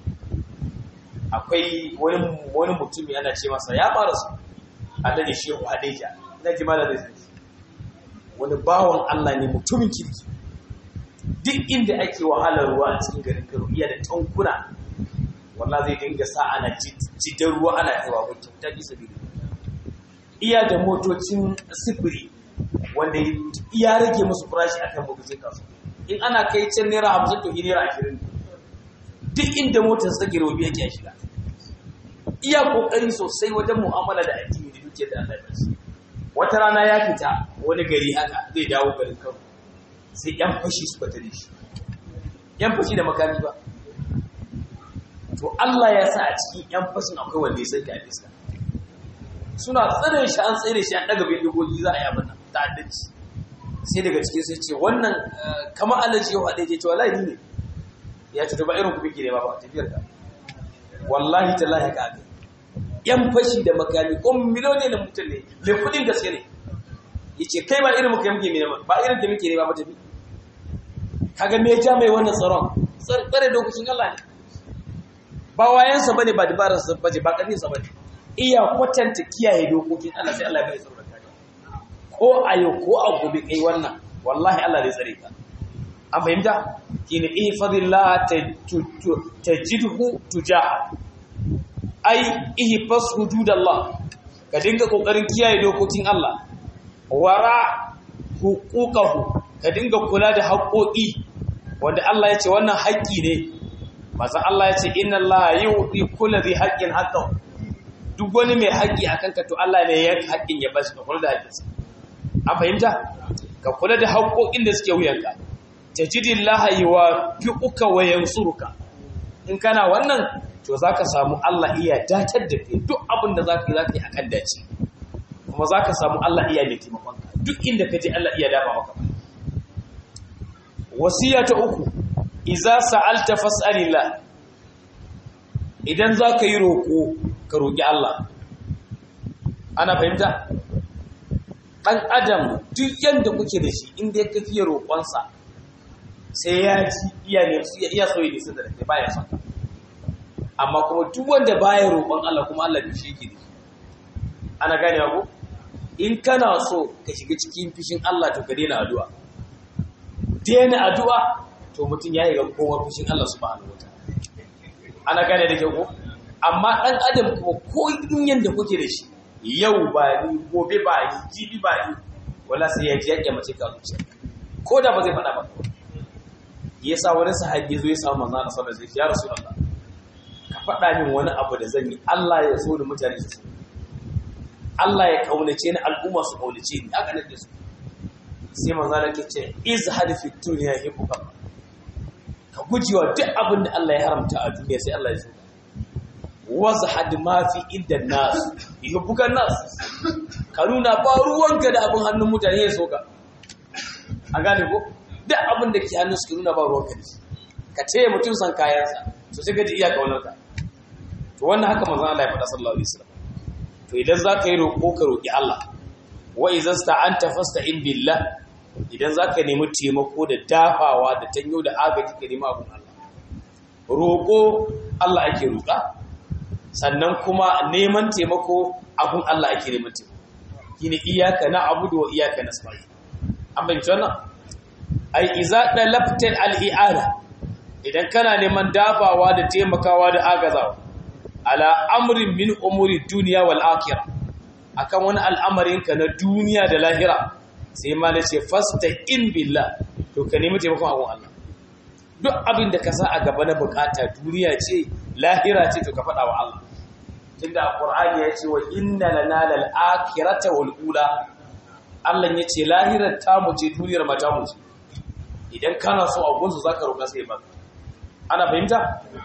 akwai wani mutum yana ce masa ya fara su a da shehu hadeja ina ji malamai zai wani bawan Allah ne mutumin kirki duk inda ake wahalar ruwa a cikin garin kano iya da tankuna wallah zai dinga sa ana jidan ruwa ana kaiwa ko kyauta bisa biyu iya da motocin sifiri wanda ya rage musu farashi akan motocin kasu in ana kai can naira hamsin to naira ashirin duk inda motar sa gero biya ke shiga iya kokari sosai wajen mu'amala da addini da dukiyar da Allah ya shi wata rana ya fita wani gari haka zai dawo garin Kano sai yan fashi suka tare shi yan fashi da makami ba to Allah ya sa a cikin ‘yan fashin akwai wanda ya sai a fiska suna tsire shi an tsire shi an daga bai dogogi za a yi abin ta'addanci sai daga cikin sai ce wannan kama alaji yau haɗe ce ce wallahi ne ya ce ba irin ku biki ne ba ba tafiyar ka wallahi ta lahi ka abin ‘yan fashi da makami ko miliyoni na mutum ne mai kudin gaske ne ya ce kai ba irin muka muke ne ba irin da muke ne ba tafi kaga me ja mai wannan tsaron tsare dokokin Allah ne ba wayansa bane ba dabararsa baje ba karfinsa bane iya kwatanta kiyaye dokokin Allah sai Allah ya bai tsaro da kariya ko a yau ko a gobe kai wannan wallahi Allah zai tsare ka an fahimta kina ihfazillah tajidhu tujaha ai ihfaz hududallah ka dinga kokarin kiyaye dokokin Allah wara huquqahu ka dinga kula da haƙoƙi wanda Allah ya ce wannan haƙƙi ne maza Allah ya ce inna Allah yu'ti kulli dhi haqqin haqqahu duk wani mai haƙƙi akan ka to Allah ne ya haƙƙin ya bashi ka kula da haƙƙinsa an fahimta ka kula da haƙƙoƙin da suke wuyanka tajidillaha yuwaffiquka wa yansuruka in kana wannan to zaka samu Allah iya datar da kai duk abin da zaka yi zaka yi akan dace kuma zaka samu Allah iya mai taimakon ka duk inda ka je Allah iya dafa maka wasiya ta uku iza sa'alta fas'alillah idan za ka yi roƙo ka roƙi Allah ana fahimta ɗan adam duk yadda kuke da shi inda ya kafiye roƙonsa sai ya ci iya ne iya so ya nisa da kai baya son amma kuma duk wanda baya roƙon Allah kuma Allah bai shi yake da ana gane ko in kana so ka shiga cikin fishin Allah to ka daina addu'a daina addu'a to mutum ya yi ga kowa fushin Allah subhanahu wa ta'ala ana gane da kyau amma ɗan adam kuma ko in yanda kuke da shi yau ba ni gobe ba ni jibi ba ni wala sai ya ji ya mace ka zuciya ko da ba zai faɗa ba yasa wani sahabi zo ya samu manzo Allah sallallahu alaihi wasallam ya rasulullah ka faɗa min wani abu da zan yi Allah ya so da mutane su so Allah ya kaunace ni al'umma su kaunace ni haka nake so sai manzo Allah ke ce izhad fi dunya hibbuka ka gujewa duk abin da Allah ya haramta a duniya sai Allah ya so wazhad ma fi inda nas hibbuka nas ka nuna ba ruwanka da abin hannun mutane ya so ka a gane ko duk abin da ke hannun su nuna ba ruwanka da shi ka ce mutum san kayansa to sai ka ji iya kaunarka to wannan haka manzon Allah ya faɗa sallallahu alaihi wasallam to idan za ka yi roƙo ka roƙi Allah wa idan sta'anta fasta'in billah idan za ka nemi taimako da dafawa da tanyo da agaji ka nemi abun Allah roƙo Allah ake roƙa sannan kuma neman taimako abun Allah ake neman taimako shine iyyaka na'budu wa iyyaka nasta'in an bayyana wannan ai iza dalabtal al-i'ana idan kana neman dafawa da taimakawa da agazawa ala amrin min umuri duniya wal akhirah akan wani al'amarin ka na duniya da lahira sai ma nace fasta in billah to ka nemi taimakon abun Allah duk abin da ka sa a gaba na bukata duniya ce lahira ce to ka faɗa wa Allah tunda alqur'ani ya ce wa inna lana lal akhirata wal ula Allah ya ce lahirar ta mu ce duniyar mata mu ce idan kana so a gunsu zaka roƙa sai ba ana fahimta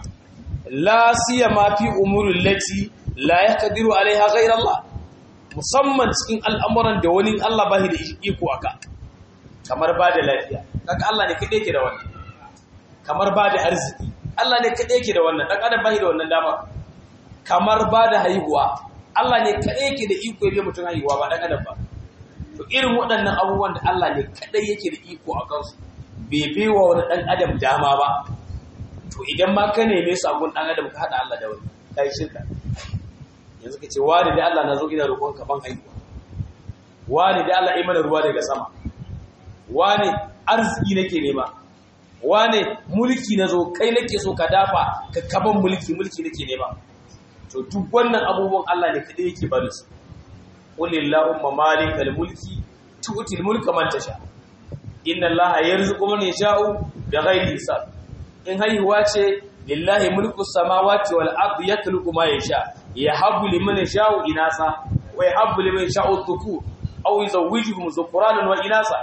la siyama fi umuril lati la yaqdiru alaiha ghayra Allah musamman cikin al'amuran da wani Allah bai da iko aka kamar ba da lafiya kaga Allah ne kadai yake da wannan kamar ba da arziki Allah ne kadai yake da wannan dan adam bai da wannan dama kamar ba da haihuwa Allah ne kadai yake da iko ya mutum haihuwa ba dan adam ba to irin waɗannan abubuwan da Allah ne kadai yake da iko a kansu bai baiwa wani dan adam dama ba to idan ma ka neme su abun dan adam ka hada Allah da wani kai shirka yanzu ka ce wani da Allah na zo ina roƙon ka ban haihuwa wani da Allah mana ruwa daga sama wani arziki nake nema wani mulki na zo kai nake so ka dafa ka kaban mulki mulki nake nema to duk wannan abubuwan Allah ne kadai yake bari su qulillahumma malikal mulki tu'til mulka man tasha inna allaha yarzuqu man yasha'u bighairi hisab in haihuwa ce lillahi mulku samawati wal ardi yakhluqu ma yasha yahabbu liman yasha'u inasa wa yahabbu liman yasha'u dhukur aw yuzawwijuhum dhukranan wa inasa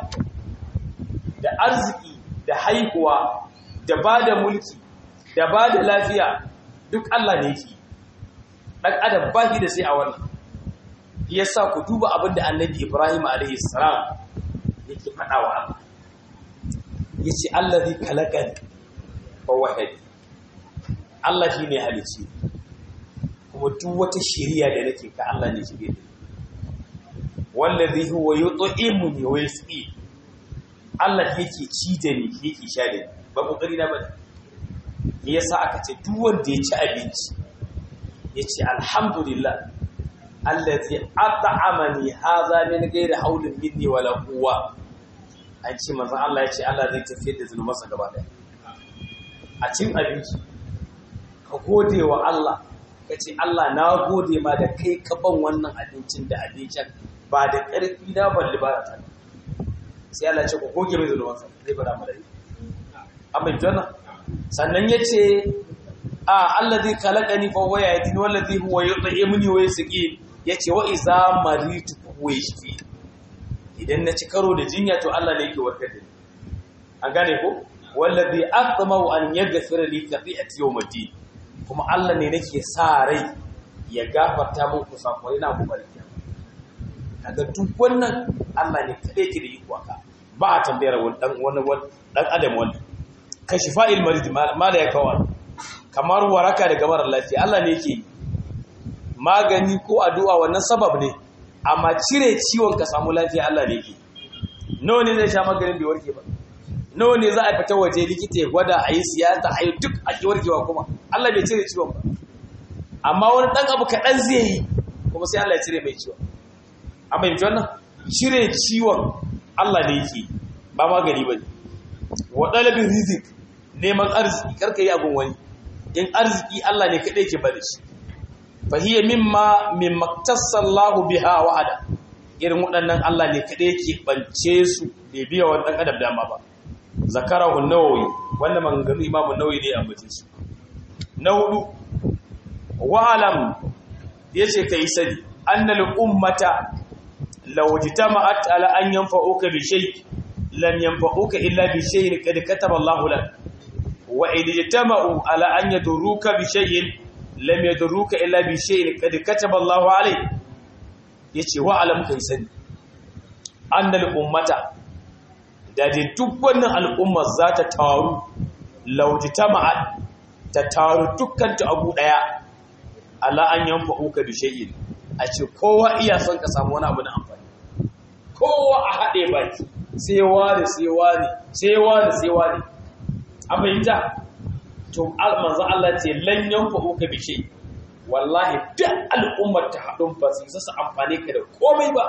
da arziki da haihuwa da bada mulki da bada lafiya duk Allah ne yake dan adam ba shi da sai a wannan yasa ku duba abinda annabi Ibrahim alaihi salam yake faɗa wa Allah yace allazi khalaqani fawahadi Allah shi ne halici kuma duk wata shiriya da nake ka Allah ne shirye da wallazi huwa yut'imuni wa yasqi Allah yake ci da ni yake sha da ni ba kokari na bane me yasa aka ce duk wanda ya ci abinci yace alhamdulillah allazi at'amani hadha min ghairi hawlin minni wala quwwa an ce manzon Allah yace Allah zai tafiyar da zunubansa gaba daya a cin abinci ka gode wa Allah ka ce Allah na gode ma da kai ka ban wannan abincin da abincin ba da ƙarfi na balli ba ta sai Allah ce ku goge mai zunubansa zai bada mu da yi amma jona sannan ya ce a Allah zai kalaka ni fa waya ya tini wallazi huwa yut'imuni wa yasqi yace wa iza maritu wa yashfi idan na ci karo da jinya to Allah ne yake warkar da ni an gane ko wallazi aqmau an yaghfira li khati'ati yawmiddin kuma Allah ne nake sa rai ya gafarta min kusakurai na gobe kaga duk wannan Allah ne kadai ke da iko aka ba a tambayar wani dan wani dan adam wani kashifa'il marid mala ya kawo kamar waraka daga marar lafiya Allah ne yake magani ko addu'a wannan sabab ne amma cire ciwon ka samu lafiya Allah ne yake nawa ne zai sha maganin bai warke ba nawa ne za a fita waje likita ya gwada a yi siyasa a yi duk a ki warkewa kuma Allah bai cire ciwon ba amma wani ɗan abu kaɗan zai yi kuma sai Allah ya cire mai ciwon a fahimci wannan cire ciwon Allah ne yake ba magani ba ne wa ɗalibin rizik neman arziki karka yi abin wani in arziki Allah ne kaɗai ke bada shi fa hiya mimma mimma tassallahu biha wa'ada irin waɗannan Allah ne kaɗai yake bance su bai biya wani ɗan adam dama ba zakarahu nawawi wannan maganganu imamu nawawi ne a bace su na hudu wa'alam yace kai sani annal ummata law jitama'at ala an yanfa'uka bi shay lam yanfa'uka illa bi shay'in qad kataba Allahu lak wa in jitama'u ala an yadurruka bi shay'in lam yadurruka illa bi shay'in qad kataba Allahu alayk yace wa'alam kai sani annal ummata da dai duk wannan al'ummar za ta taru laujita ma'ad ta taru dukkanta abu ɗaya Allah an yanfa uka bi shay'in a ce kowa iya son ka samu wani abu na amfani kowa a haɗe baki sai wani sai wani sai wani sai wani a fahimta to manzo Allah ce lan yanfa uka bi shay wallahi duk al'ummar ta haɗun ba su su amfane ka da komai ba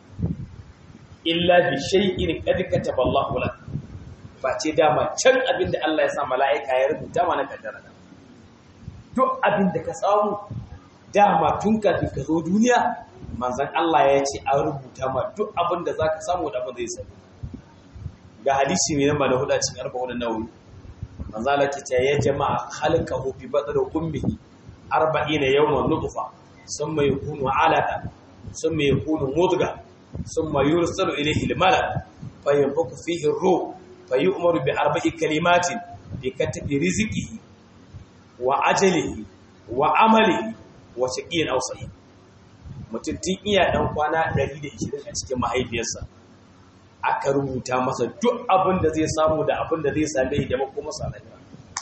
illa bi shay'in qad kataba Allahu lak face dama can abinda Allah ya sa mala'ika ya rubuta mana kaddara duk abinda ka samu dama tun kafin ka zo duniya manzon Allah ya ce an rubuta ma duk abinda zaka samu da abin zai samu ga hadisi mai namba da hudu cikin arba'un nawawi manzo Allah ya ce ya jama'a khalqahu bi badr ummihi 40 yawman nutfa thumma yakunu alaqa thumma yakunu mudghah ثم يرسل إليه الملك فينفق فيه الروح فيؤمر بأربع كلمات بكتب رزقه وعجله وعمله وشقي أو سعيد mutum tun iya dan kwana 120 a cikin mahaifiyarsa aka rubuta masa duk abin da zai samu da abin da zai same shi da makoma salaya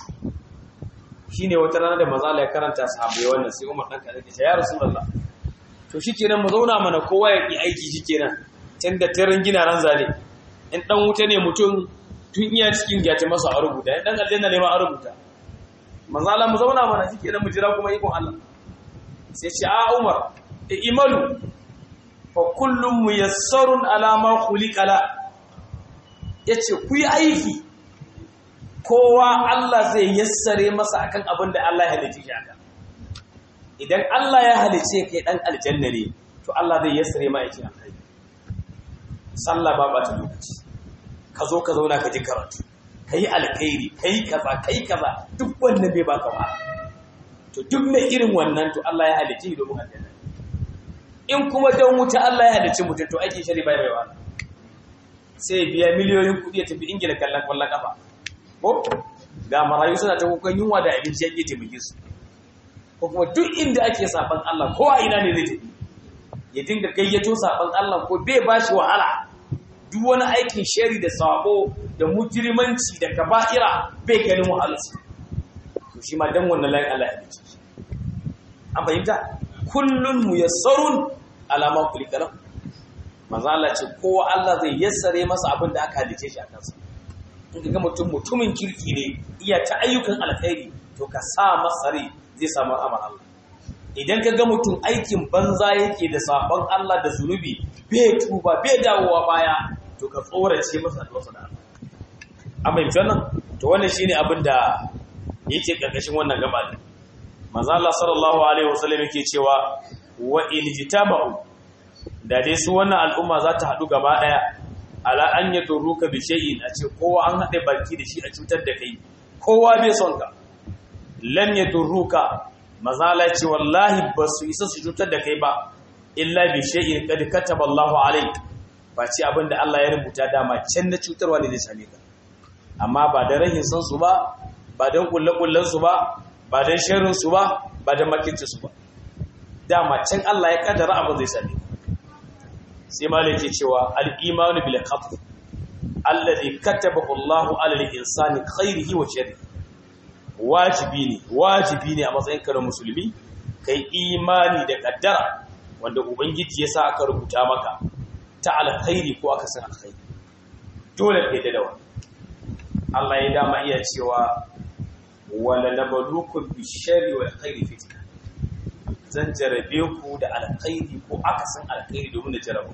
shine wata rana da maza ya karanta sahabbai wannan sai Umar dan kare ya ya Rasulullah to shikenan mu zauna mana kowa ya yi aiki shikenan tunda tarin gina ran zane in dan wuta ne mutum tun iya cikin gyata masa a rubuta in dan aljanna ne ma a rubuta manzo Allah mu zauna mana shikenan mu jira kuma ikon Allah sai ce a Umar e imalu fa kullum muyassarun ala ma khuliqala yace ku yi aiki kowa Allah zai yassare masa akan abin da Allah ya halice shi akan idan Allah ya halice kai dan aljanna ne to Allah zai yassare ma yake alkhairi sallah ba bata lokaci ka zo ka zauna ka ji karatu kai alkhairi kai kaza kai kaza duk wanda bai baka ba to duk mai irin wannan to Allah ya halice shi domin aljanna in kuma dan wuta Allah ya halice mutum to ake shari bai bai wani sai biya miliyoyin kuɗi ya tafi ingila kallon kwallon kafa ko ga marayu suna ta kukan yunwa da abinci yake taimake su ko kuma duk inda ake saban Allah ko a ina ne zai tafi ya dinga gayyato saban Allah ko bai ba shi wahala duk wani aikin shari da sabo da mujrimanci da kaba'ira bai ganin wahalarsu to shi ma dan wannan layin Allah ya dace an fahimta kullun muyassarun ala ma kulika lahu manzo Allah ce kowa Allah zai yassare masa abin da aka halice shi a kansa in ga mutum mutumin kirki ne iya ta ayyukan alkhairi to ka sa masa rai zai samu amar Allah idan ka ga mutum aikin banza yake da sabon Allah da zunubi bai tuba bai dawowa baya to ka tsorace masa da wasu da Allah amma yanzu nan to wannan shine abin da yake karkashin wannan gaba ne manzo Allah sallallahu alaihi wasallam yake cewa wa iljitama'u da dai su wannan al'umma za ta haɗu gaba ɗaya ala an ya turuka bi shay'in a ce kowa an haɗe baki da shi a cutar da kai kowa bai son ka lam ya turuka mazala ce wallahi ba su isa su cutar da kai ba illa bi shay'in qad kataba Allahu alayk ba ce abinda Allah ya rubuta dama can na cutarwa ne zai same ka amma ba da rahin san su ba ba dan kullakullan su ba ba dan sharrin su ba ba dan makincin su ba dama can Allah ya kaddara abin zai same ka sai malai ke cewa al-imanu bil qadr alladhi katabahu Allahu ala al-insani khairihi wa sharrihi wajibi ne wajibi ne a matsayin ka na musulmi kai imani da kaddara wanda ubangiji ya sa aka rubuta maka ta alkhairi ko aka san alkhairi dole kai da dawa Allah ya dama iya cewa wala nabluukum bish-sharri wal khairi fitna zan jarabe ku da alkhairi ko aka san alkhairi domin da jarabu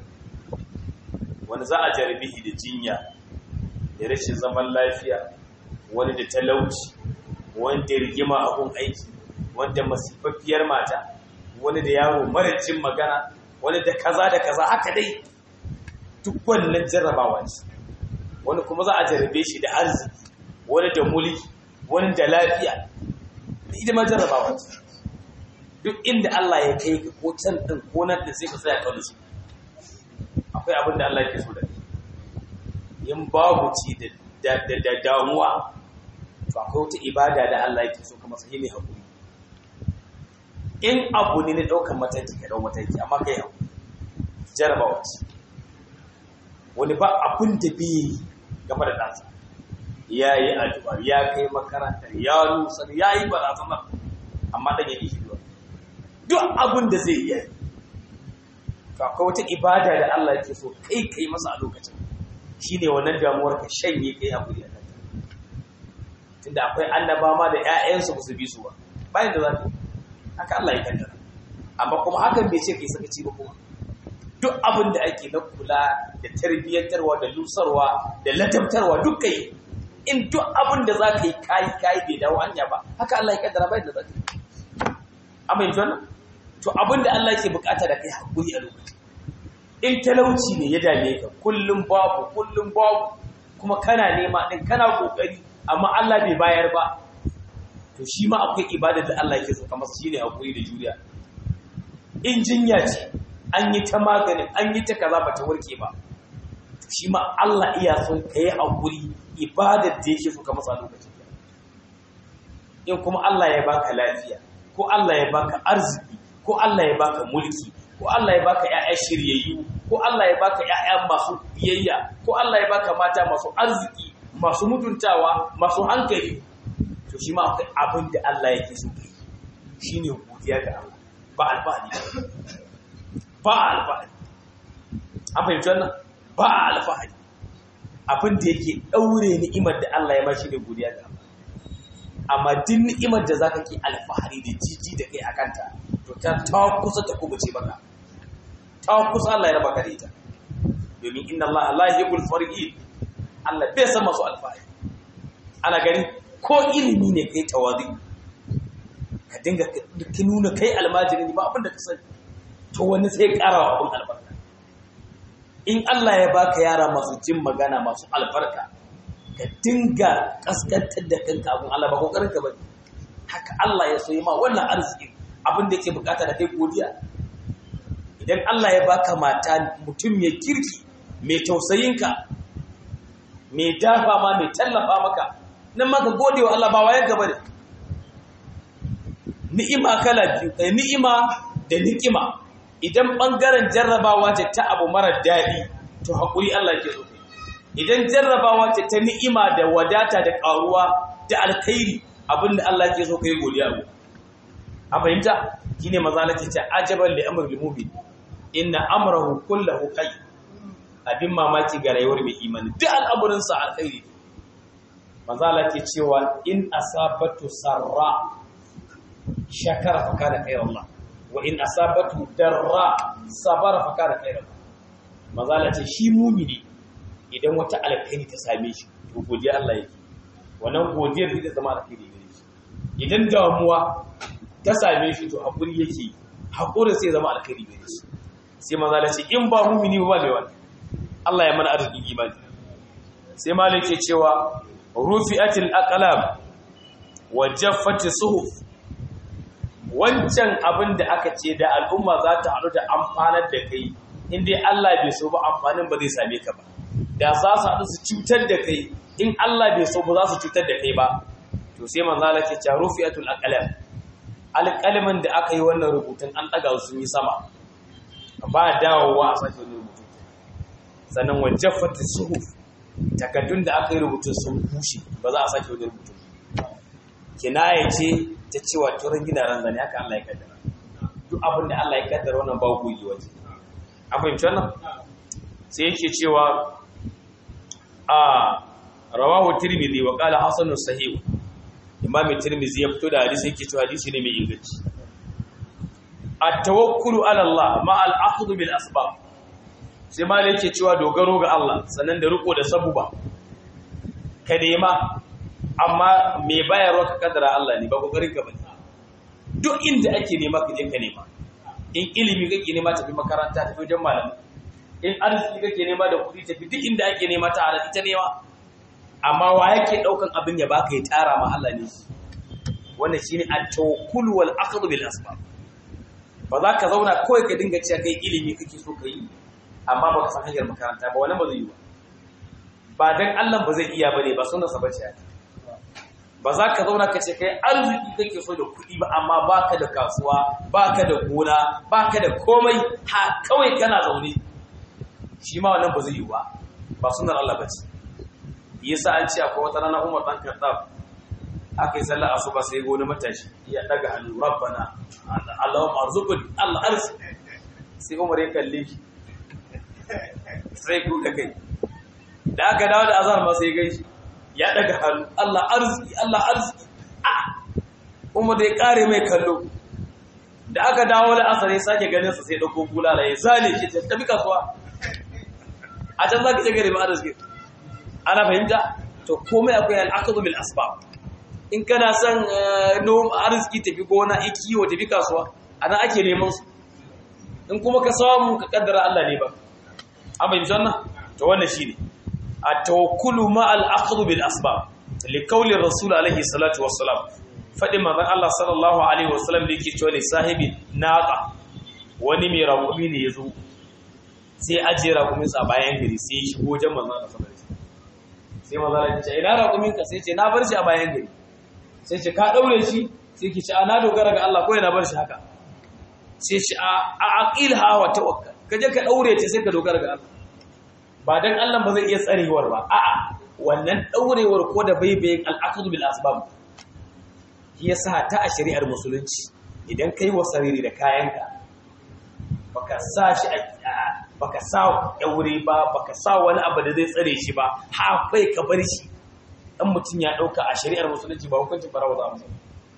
wanda za a jarabe shi da jinya da rashin zaman lafiya wani da talauci wanda rigima abun aiki wanda masifaffiyar mata wani da yaro mara jin magana wani da kaza da kaza haka dai duk wannan jarrabawa ce wani kuma za a jarrabe shi da arziki wani da mulki wani da lafiya ita ma jarrabawa ce duk inda Allah ya kai ka ko can din ko nan din sai ka tsaya kawo su akwai abin da Allah yake so da kai in babu ci da da damuwa to akwai wata ibada da Allah yake so kuma sai ne hakuri in abu ne na ɗaukar mataki ka ɗau mataki amma kai hau jarabawa ce wani ba abin da bi game da ɗansa ya yi addu'a ya kai makarantar ya nusar ya yi barazanar amma ɗan ya yi shi duk abin da zai yi to akwai wata ibada da Allah yake so kai kai masa a lokacin shine wannan damuwar ka shanye kai hakuri a kanta tunda akwai annaba ma da ƴaƴansu ba su bi su ba bayan da za ka haka Allah ya kaddara amma kuma hakan bai ce kai sakaci ba kuma duk abin da ake na kula da tarbiyyantarwa da lusarwa da ladabtarwa duk kai in duk abin da za ka yi kayi kayi bai dawo hanya ba haka Allah ya kaddara bayan da za ka yi amma yanzu wannan to abin da Allah ke bukata da kai hakuri a lokaci in talauci ne ya dame ka kullum babu kullum babu kuma kana nema din kana kokari amma Allah bai bayar ba to shi ma akwai ibada da Allah yake so kamar shine hakuri da juriya in jinya ce an yi ta maganin an yi ta kaza ba ta warke ba to shi ma Allah iya so ka yi hakuri ibadar da yake so kamar sa lokacin in kuma Allah ya baka lafiya ko Allah ya baka arziki ko Allah ya baka mulki ko Allah ya baka ƴaƴa shiryayyu ko Allah ya baka ƴaƴa masu biyayya ko Allah ya baka mata masu arziki masu mutuntawa masu hankali to shi ma akwai abin da Allah yake so kai shine godiya ga Allah ba alfahari ba alfahari an fahimci wannan ba alfahari abin da yake daure ni'imar da Allah ya ma shi ne godiya ga Allah amma duk ni'imar da zaka ki alfahari da jiji da kai akanta to ta ta kusa ta kubuce baka ta kusa Allah ya raba ka da ita domin inna Allah la yuhibbul farihin Allah bai san masu alfahari ana gani ko ilimi ne kai tawazi ka dinga ka nuna kai almajiri ne ba abin da ka sani to wani sai ƙara wa abin albarka in Allah ya baka yara masu jin magana masu albarka ka dinga kaskantar da kanka abin Allah ba kokarin ka bane haka Allah ya so yi ma wannan arziki abin da yake bukata da kai godiya idan Allah ya baka mata mutum mai kirki mai tausayinka mai dafa ma mai tallafa maka nan maka gode wa Allah ba wayan gaba ne ni'ima kala biyu eh, ni'ima da ni'ima idan bangaren jarrabawa ce ta abu mara daɗi to hakuri Allah ke so idan jarrabawa ce ta ni'ima da wadata da ƙaruwa da alkhairi abinda Allah ke so kai godiya go a fahimta shine maza lake ce ajaban li amrul mu'min inna amrahu kullahu khair abin mamaki ga rayuwar mai imani duk al'amurin sa alkhairi maza lake cewa in asabatu sarra shakara fa kana khairu Allah wa in asabatu darra sabara fa kana khairu maza lake shi mu'mini idan wata alkhairi ta same shi to godiya Allah yake wannan godiyar zai zama alkhairi gare shi idan damuwa ta same shi to hakuri yake hakurin sai zama alkhairi gare shi sai maza da ce in ba mumini ba mai wani Allah ya mana arzikin imani sai malik ke cewa rufi'atil aqlam wa jaffati suhuf wancan abin da aka ce da al'umma za ta haɗu da amfanar da kai in dai Allah bai so ba amfanin ba zai same ka ba da za su haɗu su cutar da kai in Allah bai so ba za su cutar da kai ba to sai manzo Allah ke cewa rufi'atul aqlam alƙalamin da aka yi wannan rubutun an ɗaga su yi sama ba dawowa a sake wani rubutu sannan wajen fata suhuf takaddun da aka yi rubutun sun bushe ba za a sake wani rubutu kinaya ce ta cewa turan gina ran zane haka Allah ya kaddara duk abin da Allah ya kaddara wannan ba goyi waje an fahimci wannan sai yake cewa a rawahu tirmidhi wa qala hasanu sahih imam tirmidhi ya fito da hadisi yake cewa hadisi ne mai inganci at-tawakkulu ala Allah ma al-akhdhu bil asbab sai ma yake cewa dogaro ga Allah sannan da riko da sabuba ka nema amma me bayarwa ka kadara Allah ne ba kokarin ka bane duk inda ake nema ka je ka nema in ilimi kake nema tafi makaranta tafi wajen malami in arziki kake nema da kuɗi tafi duk inda ake nema ta halar ita nema amma wa yake ɗaukan abin ya baka ya tara ma Allah ne wannan shine at-tawakkul wal aqd bil asbab ba za ka zauna kawai ka dinga cewa kai ilimi kake so ka yi amma ba ka san hanyar makaranta ba wannan ba zai yi ba ba dan Allah ba zai iya bane ba sunan sa bace ba za ka zauna ka ce kai arziki kake so da kuɗi ba amma baka da kasuwa baka da gona baka da komai ha kawai kana zaune shi ma wannan ba zai yi ba ba sunan Allah bace yasa an ce akwai wata rana Umar dan Khattab aka yi sallar asuba sai gona matashi ya daga hannu rabbana Allahumma arzuqni Allah arziki sai Umar ya kalle shi sai kuka kai da aka dawo da azhar ma sai gaishe ya daga hannu Allah arziki Allah arziki Umar da ya kare mai kallo da aka dawo da asar ya sake ganin sa sai dauko bulala ya zale shi ta tafi kasuwa a can zaki je gari ma arziki ana fahimta to komai akwai al'aqdu bil asbab in kana son nom arziki tafi gona kiwo tafi kasuwa ana ake neman su in kuma ka samu ka kaddara Allah ne ba an bayyana wannan to wannan shine at-tawakkulu ma al-aqd bil asbab li qawli rasul alaihi salatu wassalam fadi manzon Allah sallallahu alaihi wasallam da yake cewa sahibi naqa wani mai raƙumi ne yazo sai ajiye raƙumin sa bayan gari sai ya shigo wajen manzon Allah sallallahu alaihi wasallam sai manzon Allah ya ce ina raƙumin ka sai ce na bar shi a bayan gari sai ce ka daure shi sai ki ce a na dogara ga Allah ko yana bar shi haka sai ce a aqilha wa tawakkal kaje ka daure ta sai ka dogara ga Allah ba dan Allah ba zai iya tsarewar ba a'a wannan daurewar ko da baibayin al'aqdu bil asbab shi yasa ta a shari'ar musulunci idan kai wasariri da kayanka baka sa shi baka sa daure ba baka sa wani abu da zai tsare shi ba ha kai ka bar shi dan mutum ya dauka a shari'ar musulunci ba hukuncin farawa za mu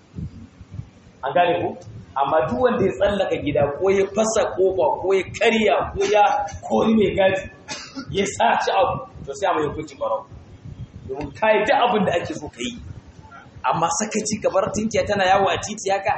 an gane ku amma duk wanda ya tsallaka gida ko ya fasa kofa ko ya karya ko ya kori mai gadi ya sa ci abu to sai a mai hukuncin farawa domin kai duk abin da ake so ka yi amma sakaci ka bar tinkiya tana yawo a titi haka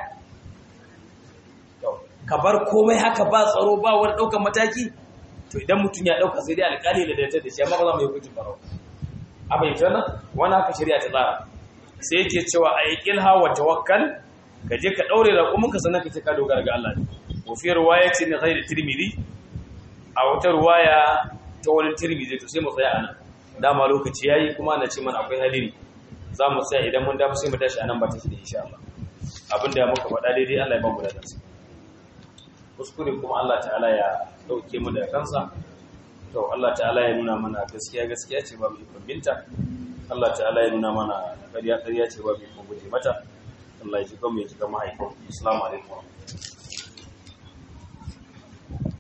ka bar komai haka ba tsaro ba wani ɗaukar mataki to idan mutum ya ɗauka sai dai alƙali da dace da shi amma ba za mu yi hukuncin farawa abin ita nan wani haka shari'a ta tsara sai yake cewa a yi ƙilha wa tawakkal ka je ka ɗaure da kuma ka sanar ka ce ka dogara ga Allah ne wa fi ruwaya ce ne zai da tirmidhi a wata ruwaya ta wani tirmidhi to sai mu tsaya anan dama lokaci yayi kuma na ce mana akwai hadiri za mu tsaya idan mun dafa sai mu tashi anan ba ta shi da insha Allah abinda muka faɗa daidai Allah ya ba mu ladansa kuskure kuma Allah ta'ala ya dauke mu da kansa to Allah ta'ala ya nuna mana gaskiya gaskiya ce ba mu ikon binta Allah ta'ala ya nuna mana ƙarya ƙarya ce ba mu ikon guje mata Allah ya ji kan mu ya ji kan mahaifin assalamu alaikum